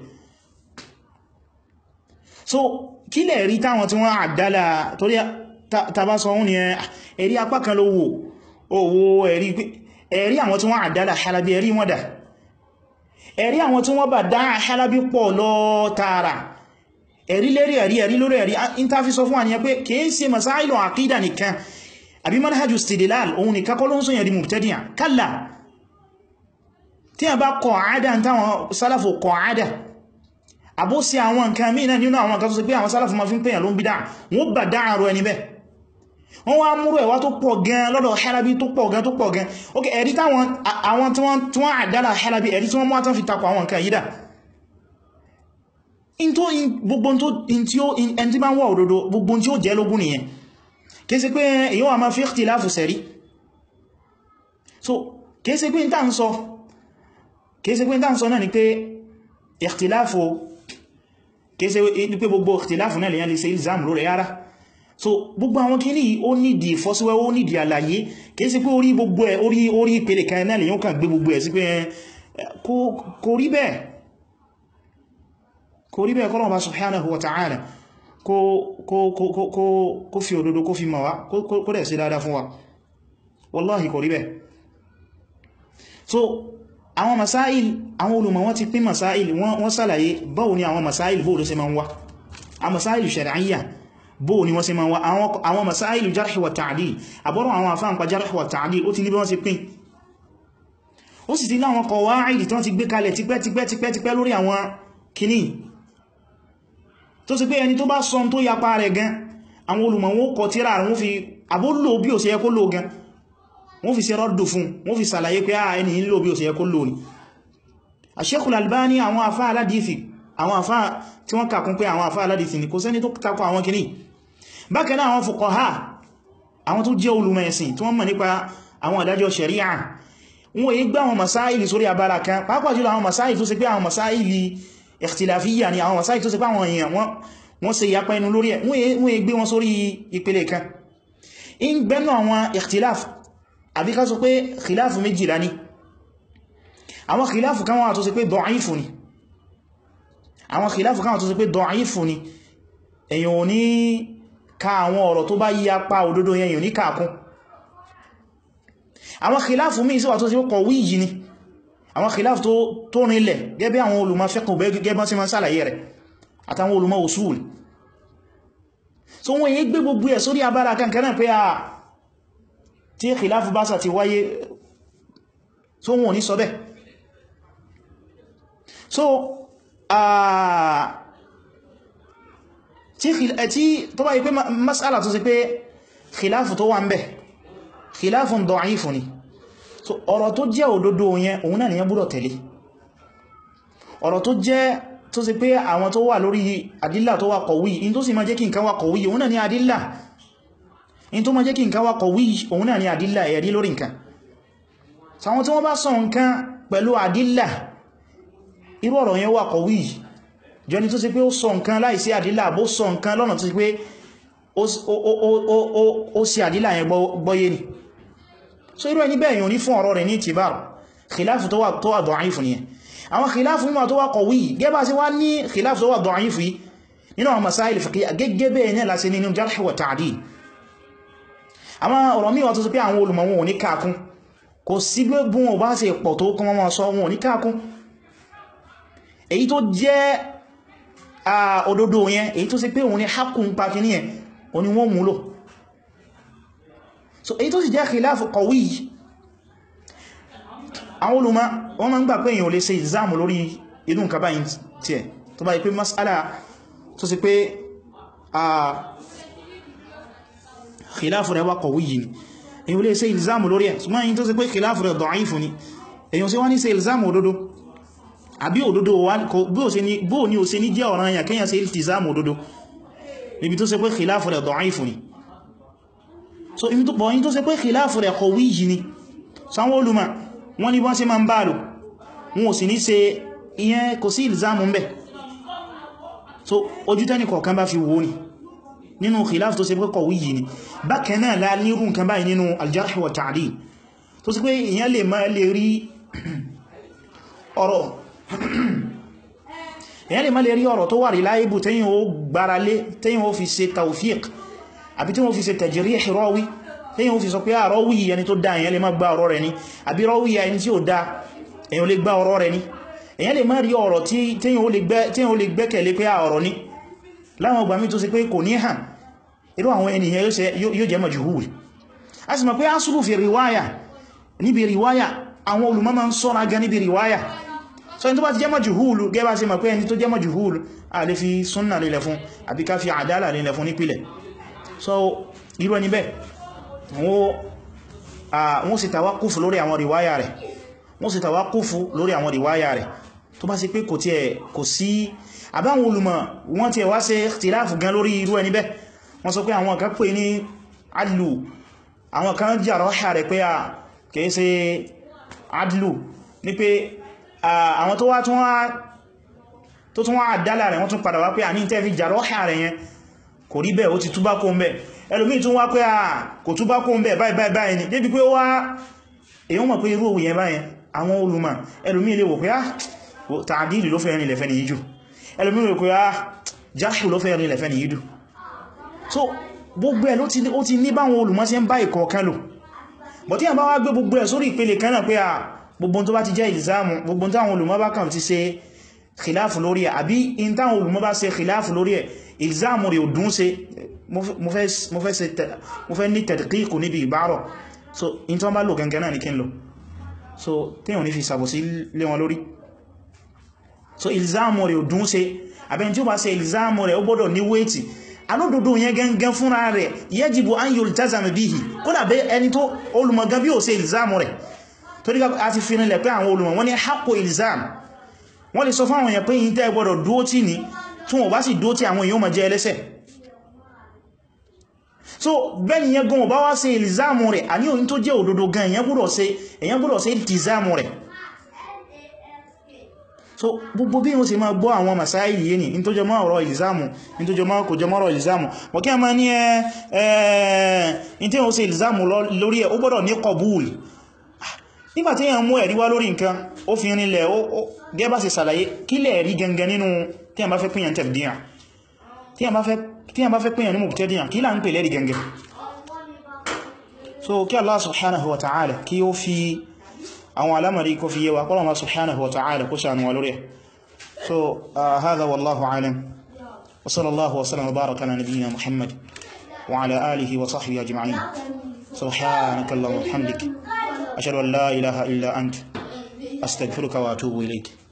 so kí lẹ̀ rí táwọn tí wọ́n àdálà torí tàbá sọ wọ́n ni ẹ̀rí apá kan ló wò owó ẹ̀rí ẹ̀rí àwọn tí wọ́n àdálà Halabi ẹ̀rí wọ́n dà ẹ̀rí àwọn tí wọ́n bà dá Halabi pọ̀ lọ tààrà ẹ̀rí lérí ẹ̀rí ẹ̀rí lórí ẹ̀rí ìntàfi sọ fún àníyàn pé kìí ṣe masáìlù àkídà nìkan àbí manhajus istidlal òun nìkan kọ́ ló ń sọ yẹ̀rí mubtadi'a kálà tí a bá kọ̀ àádà táwọn sálàfò kọ̀ àádà àbó sí àwọn nǹkan mìíràn nínú àwọn nǹkan tó sì pé àwọn sálàfò ma fi ń pèyàn ló ń bídá wọ́n bà dá àrò ẹni bẹ́ẹ̀ wọ́n wá múrò ẹ̀wà tó pọ̀ gan lọ́dọ̀ Halabi tó pọ̀ gan tó pọ̀ gan ok ẹ̀rí táwọn àwọn tí wọ́n àdálà Halabi ẹ̀rí tí wọ́n mọ́ tán fi takọ̀ àwọn nǹkan yídà in tó gbogbo tó in tí ó ẹni tí bá ń wọ́ òdodo gbogbo tí ó jẹ́ lógún nìyẹn kìí ṣe pé èyí wà máa fi ikhtilafu sẹ̀rí so kìí ṣe pé ń tàn sọ kìí ṣe pé ń tàn sọ náà ni pé ikhtilafu kìí ṣe pé gbogbo ikhtilafu náà lèyàn lè ṣe ilzam lórí ara so gbogbo àwọn kí ní ó nídi ìfọ́síwẹ́ ó nídi àlàyé kìí sí pé orí gbogbo ẹ̀ orí orí ìpele kan náà lè yóò kàn gbé gbogbo ẹ̀ sí pé kò rí bẹ́ẹ̀ kò rí bẹ́ẹ̀ kọ́lọ̀ bá subhanahu wa ta'ala kó fi òdodo kó fi mawa kó dẹ̀ sí dáadáa fún wa wallahi kò rí bẹ́ẹ̀ so àwọn masáìl àwọn olùmọ̀ wọ́n ti pín masáìl wọ́n sàlàyé báwo ni àwọn masáìl bóò ló ṣe máa ń wá a masáìl shar'iyya bóò ni wọ́n ṣe máa wá àwọn masáìlù jarh wa ta'dil àbọ́rọ̀ àwọn àfáàǹpa jarh wa ta'dil ó ti ní bí wọ́n ṣe pín ó sì ti láwọn qawaid tán ti gbé kalẹ̀ tipẹ́tipẹ́tipẹ́ lórí àwọn kìíní tó sì pé ẹni tó bá sọ tó yapa rẹ̀ gan àwọn olùmọ̀ wọ́n kọ tírà wọ́n fi àbólò bí ò ṣe yẹ kó lò gan wọ́n fi ṣe rọ́dù fún wọ́n fi sàlàyé pé àà ẹni ń lò bí ò ṣe yẹ kó lò ní Sheikhul Albani àwọn afá aládìífì àwọn afá tí wọ́n kàkún pé àwọn afá aládìífì ni kò sẹ́ni tó takọ àwọn kìíní bákan náà àwọn fuqaha àwọn tó jẹ́ olùmọ̀ ẹ̀sìn tí wọ́n mọ̀ nípa àwọn ìdájọ́ sharia wọ́n èyí gbá àwọn masáìlì sórí abala kan pàápàá jùlọ àwọn masáìlì tó ṣe pé àwọn masáìlì ikhtilafiyya ni àwọn masáìlì tó ṣe pé àwọn èèyàn wọ́n ṣe ìyapa ẹnu lórí ẹ̀ wọ́n èyí gbé wọn sórí ìpele kan in gbẹ́nu àwọn ikhtilaf àbí ká sọ pé khilafu méjìlá ni àwọn khilafu kan wà tó ṣe pé da'ifu ni àwọn khilafu kan wà tó ṣe pé da'ifu ni èyàn ò ní ka àwọn ọ̀rọ̀ tó bá yí apá òdodo yẹn yìí ní kàkún àwọn khilafu míì sí wà tó sí kọ̀ wíyì ni àwọn khilafu tó rinlẹ̀ gẹ́bẹ́ àwọn olùmọ̀ fiqh gẹ́bọ́n sí ma sálàyé rẹ̀ àtàwọn olùmọ̀ usul so wọ́n yí gbé gbogbo ẹ̀ sórí abára kankan náà pé a tí khilafu bá sà ti wáyé so wọ́n ní sọ bẹ́ so tí tó bá yí pé mas'ala tó sì pé khilafu tó wà ń bẹ̀ khilafun da'ifu ni so ọ̀rọ̀ tó jẹ́ òdodo yẹn òun náà nìyẹn gbọ́dọ̀ tẹ̀lé ọ̀rọ̀ tó jẹ́ tó sì pé àwọn tó wà lórí àdílà tó wà kọ̀wí in tó sì máa jẹ́ kí nǹkan wà kọ̀wí òun náà ni àdílà in tó máa jẹ́ kí nǹkan wà kọ̀wí òun náà ni àdílà ẹ̀rí lórí nǹkan so àwọn tí wọ́n bá sọ nǹkan pẹ̀lú àdílà irú ọ̀rọ̀ yẹn wà kọ̀wí jọni tó sì pé ó sọ nǹkan láìsí àdílà bó sọ nǹkan lọ́nà tó sì pé ó sí àdílà yẹn gbọ́yé ni so irú ẹni bẹ́ẹ̀ yóò ní fún ọ̀rọ̀ rẹ̀ ní ìtìbáàrù khilafu tó wà da'ifu nìyẹn àwọn khilafu mímọ̀ tó wà qawi gẹ́bà sí wá ní khilafu tó wà da'ifu yìí nínú àwọn masáìlì fiqhiyya gẹ́gẹ́ bẹ́ẹ̀ ní láti nínú jarh wa ta'dil àwọn ọ̀rọ̀ mímọ̀ tó sì pé àwọn olùmọ̀ wọn ò ní káàkún kò sí gbogbo wọn bá ṣe pọ̀ tó kún wọn sọ wọn ò ní káàkún èyí tó jẹ́ òdodo yẹn èyí tó sì pé òun ní hakun pa kìíní yẹn òní wọ́n múlò so èyí tó sì jẹ́ khilafu qawi àwọn olùmọ̀ wọ́n ma ń gbà pé èyàn ò lè ṣe ìzámù lórí inú nǹkan báyìí tí ẹ̀ tó bá yí pé mas'ala tó sì pé a khilafu rẹ̀ wá qawi yìí ni èyàn ò lè ṣe ìzámù lórí ẹ̀ ṣùgbọ́n èyí tó sì pé khilafu rẹ̀ da'ifu ni èyàn sí wọ́n ní ṣe ìzámù òdodo àbí òdodo bóò ní ò ṣe ní jẹ́ ọ̀ràn èyàn kéyàn ṣe ìzámù òdodo níbi tó ṣe pé khilafu rẹ̀ da'ifu ni so ibi tó pọ̀ yí tó ṣe pé khilafu rẹ̀ qawi yìí ni sáwọn olùmọ̀ wọ́n ní wọ́n ṣe ma ń bá lò wọn ò sì ní ṣe ìyẹn kò sí ìlzámù ń bẹ̀ so ojú tẹ́nì kọ̀ọ̀kan bá fi wò ní nínú khilafu tó ṣe pé qawi yìí ni bákan náà lá nírú nǹkan báyìí nínú al-jarh wa ta'dil tó ṣe pé ìyẹn lè máa lè rí ọ̀rọ̀ èyàn lè má lè rí ọ̀rọ̀ tó wà rí láìbù tẹ́yìn ó gbára lé tẹ́yìn ó fi ṣe tawfiq àbí tí wọ́n fi ṣe tajrih rawi tẹ́yìn ó fi sọ pé àrọ́wì ẹni tó dá èyàn lè má gbá ọ̀rọ̀ rẹ̀ ní àbí rọ́wì ẹni tí ó dá èyàn lè gbá ọ̀rọ̀ rẹ̀ ní èyàn lè má rí ọ̀rọ̀ tí tẹ́yìn ó lè gbẹ́kẹ̀lé pé ọ̀rọ̀ ní láwọn ọgbà mi tó ṣe pé kò ní hàn irú àwọn ènìyàn yóò jẹ́ majhul a sì mọ̀ pé asúrù fi riwaya níbi riwaya àwọn olùmọ̀ máa ń sọ́ra gan níbi riwaya so ẹni tó bá ti jẹ́ majhul gẹ́bà sí mọ̀ pé ẹni tó jẹ́ majhul a lè fi súnnà lílẹ̀ fún àbí ká fi àdálà lílẹ̀ fún nípìlẹ̀ so irú ẹni bẹ́ẹ̀ wọ́n sì tàwákúfù lórí àwọn riwaya rẹ̀ wọ́n sì tàwákúfù lórí àwọn riwaya rẹ̀ tó bá sí pé kò tí ẹ̀ kò sí àbáwọn olùmọ̀ wọ́n tí ẹ̀ wá ṣe ikhtilafu gan lórí irú ẹni bẹ́ẹ̀ wọ́n sọ pé àwọn kan pè ní adlu àwọn kan jàrọ ṣà rẹ̀ pé a kìí ṣe adlu ní pé àwọn tó wá tó tún wá àdálà rẹ̀ wọ́n tún padà wá pé a ní tẹ́ fi jàrọ ṣà rẹ̀ yẹn kò rí bẹ́ẹ̀ ó ti túbá kó ń bẹ́ẹ̀ ẹlòmí tún wá pé à kò tún bá kó ń bẹ̀ báyìí báyìí ní débi pé ó wá èyàn mọ̀ pé irú òwò yẹn báyẹn àwọn olùmọ̀ ẹlòmí ilé wò pé à tààdìlì ló fẹ́ rìn lẹ̀fẹ́ ní yíjù ẹlòmí wò pé à jáṣù ló fẹ́ rìn lẹ̀fẹ́ ní yíjù so gbogbo ẹ̀ ó ti ní báwọn olùmọ̀ sí ń bá ìkọ̀ọ̀kan lò bọ̀ tí a bá wá gbé gbogbo ẹ̀ sórí ìpele kan náà pé à gbogbo tó bá ti jẹ́ ìlzámù gbogbo táwọn olùmọ̀ bá kàn ti ṣe khilafu lórí ẹ̀ àbí in táwọn olùmọ̀ bá ṣe khilafu lórí ẹ̀ ìlzámù rẹ̀ ò dún ṣe mo fẹ́ ní tẹ̀dìkíkù níbi ìbárọ̀ so in tó bá lò gangan náà ní kí n lò so tí wọ́n ní fi sàbòsí lé wọn lórí so ìlzámù rẹ̀ ò dún ṣe àbẹ́ni tí ó bá ṣe ìlzámù rẹ̀ ó gbọ́dọ̀ ní wéètì alódodo yẹn gangan fúnra rẹ̀ yajibu an yultazam bihi kódà bẹ́ ẹni tó olùmọ̀gán bí ó ṣe ìlzámù rẹ̀ tó díka a ti fi nílẹ̀ pé àwọn olùmọ̀ wọ́n ní haqqu ìlzám wọ́n lè sọ fún àwọn èèyàn pé yìí tẹ́ gbọ́dọ̀ dúó tí ní tí wọ́n bá sì dúó tí àwọn èèyàn ma jẹ́ ẹlẹ́sẹ̀ so bẹ́ni yẹn gan bá wá ṣe ìlzámù rẹ̀ àní òyìn tó jẹ́ òdodo gan èèyàn gbọ́dọ̀ ṣe ìtìzámù rẹ̀ so gbogbo bí wọ́n ṣe máa gbọ́ àwọn masáìlì yìí ni in tó jẹ mọ́ ọ̀rọ̀ ìlìzámù in tó jẹ mọ́ kò jẹ mọ́ ọ̀rọ̀ ìlìzámù wọ́n kí a máa ní ẹ́ in tí wọ́n ṣe ìlìzámù lórí ẹ̀ ó gbọ́dọ̀ ní kọbúùlì nígbàtí èyàn mú ẹ̀rí wá lórí nǹkan ó fi rinlẹ̀ gẹ́bà sí sàlàyé kí lẹ̀ rí gangan nínú tí a bá fẹ́ pínyàn tẹ̀bdíyà tí a bá fẹ́ pínyàn ní mubtadi'a kí là ń pè lẹ́rí gangan so kí Allah subhanahu wa ta'ala kí ó fi àwọn alamari kó fi yẹwa kọ́lọ̀ ma subhanahu wa ta'ala kó sànú wa lórí so hadha wallahu alam wa sallallahu wa sallam wa baraka ala nabiyyina muhammad wa ala alihi wa sahbihi ajma'in subhanaka allahumma wa bihamdik ashhadu an la ilaha illa ant astaghfiruka wa atubu ilayk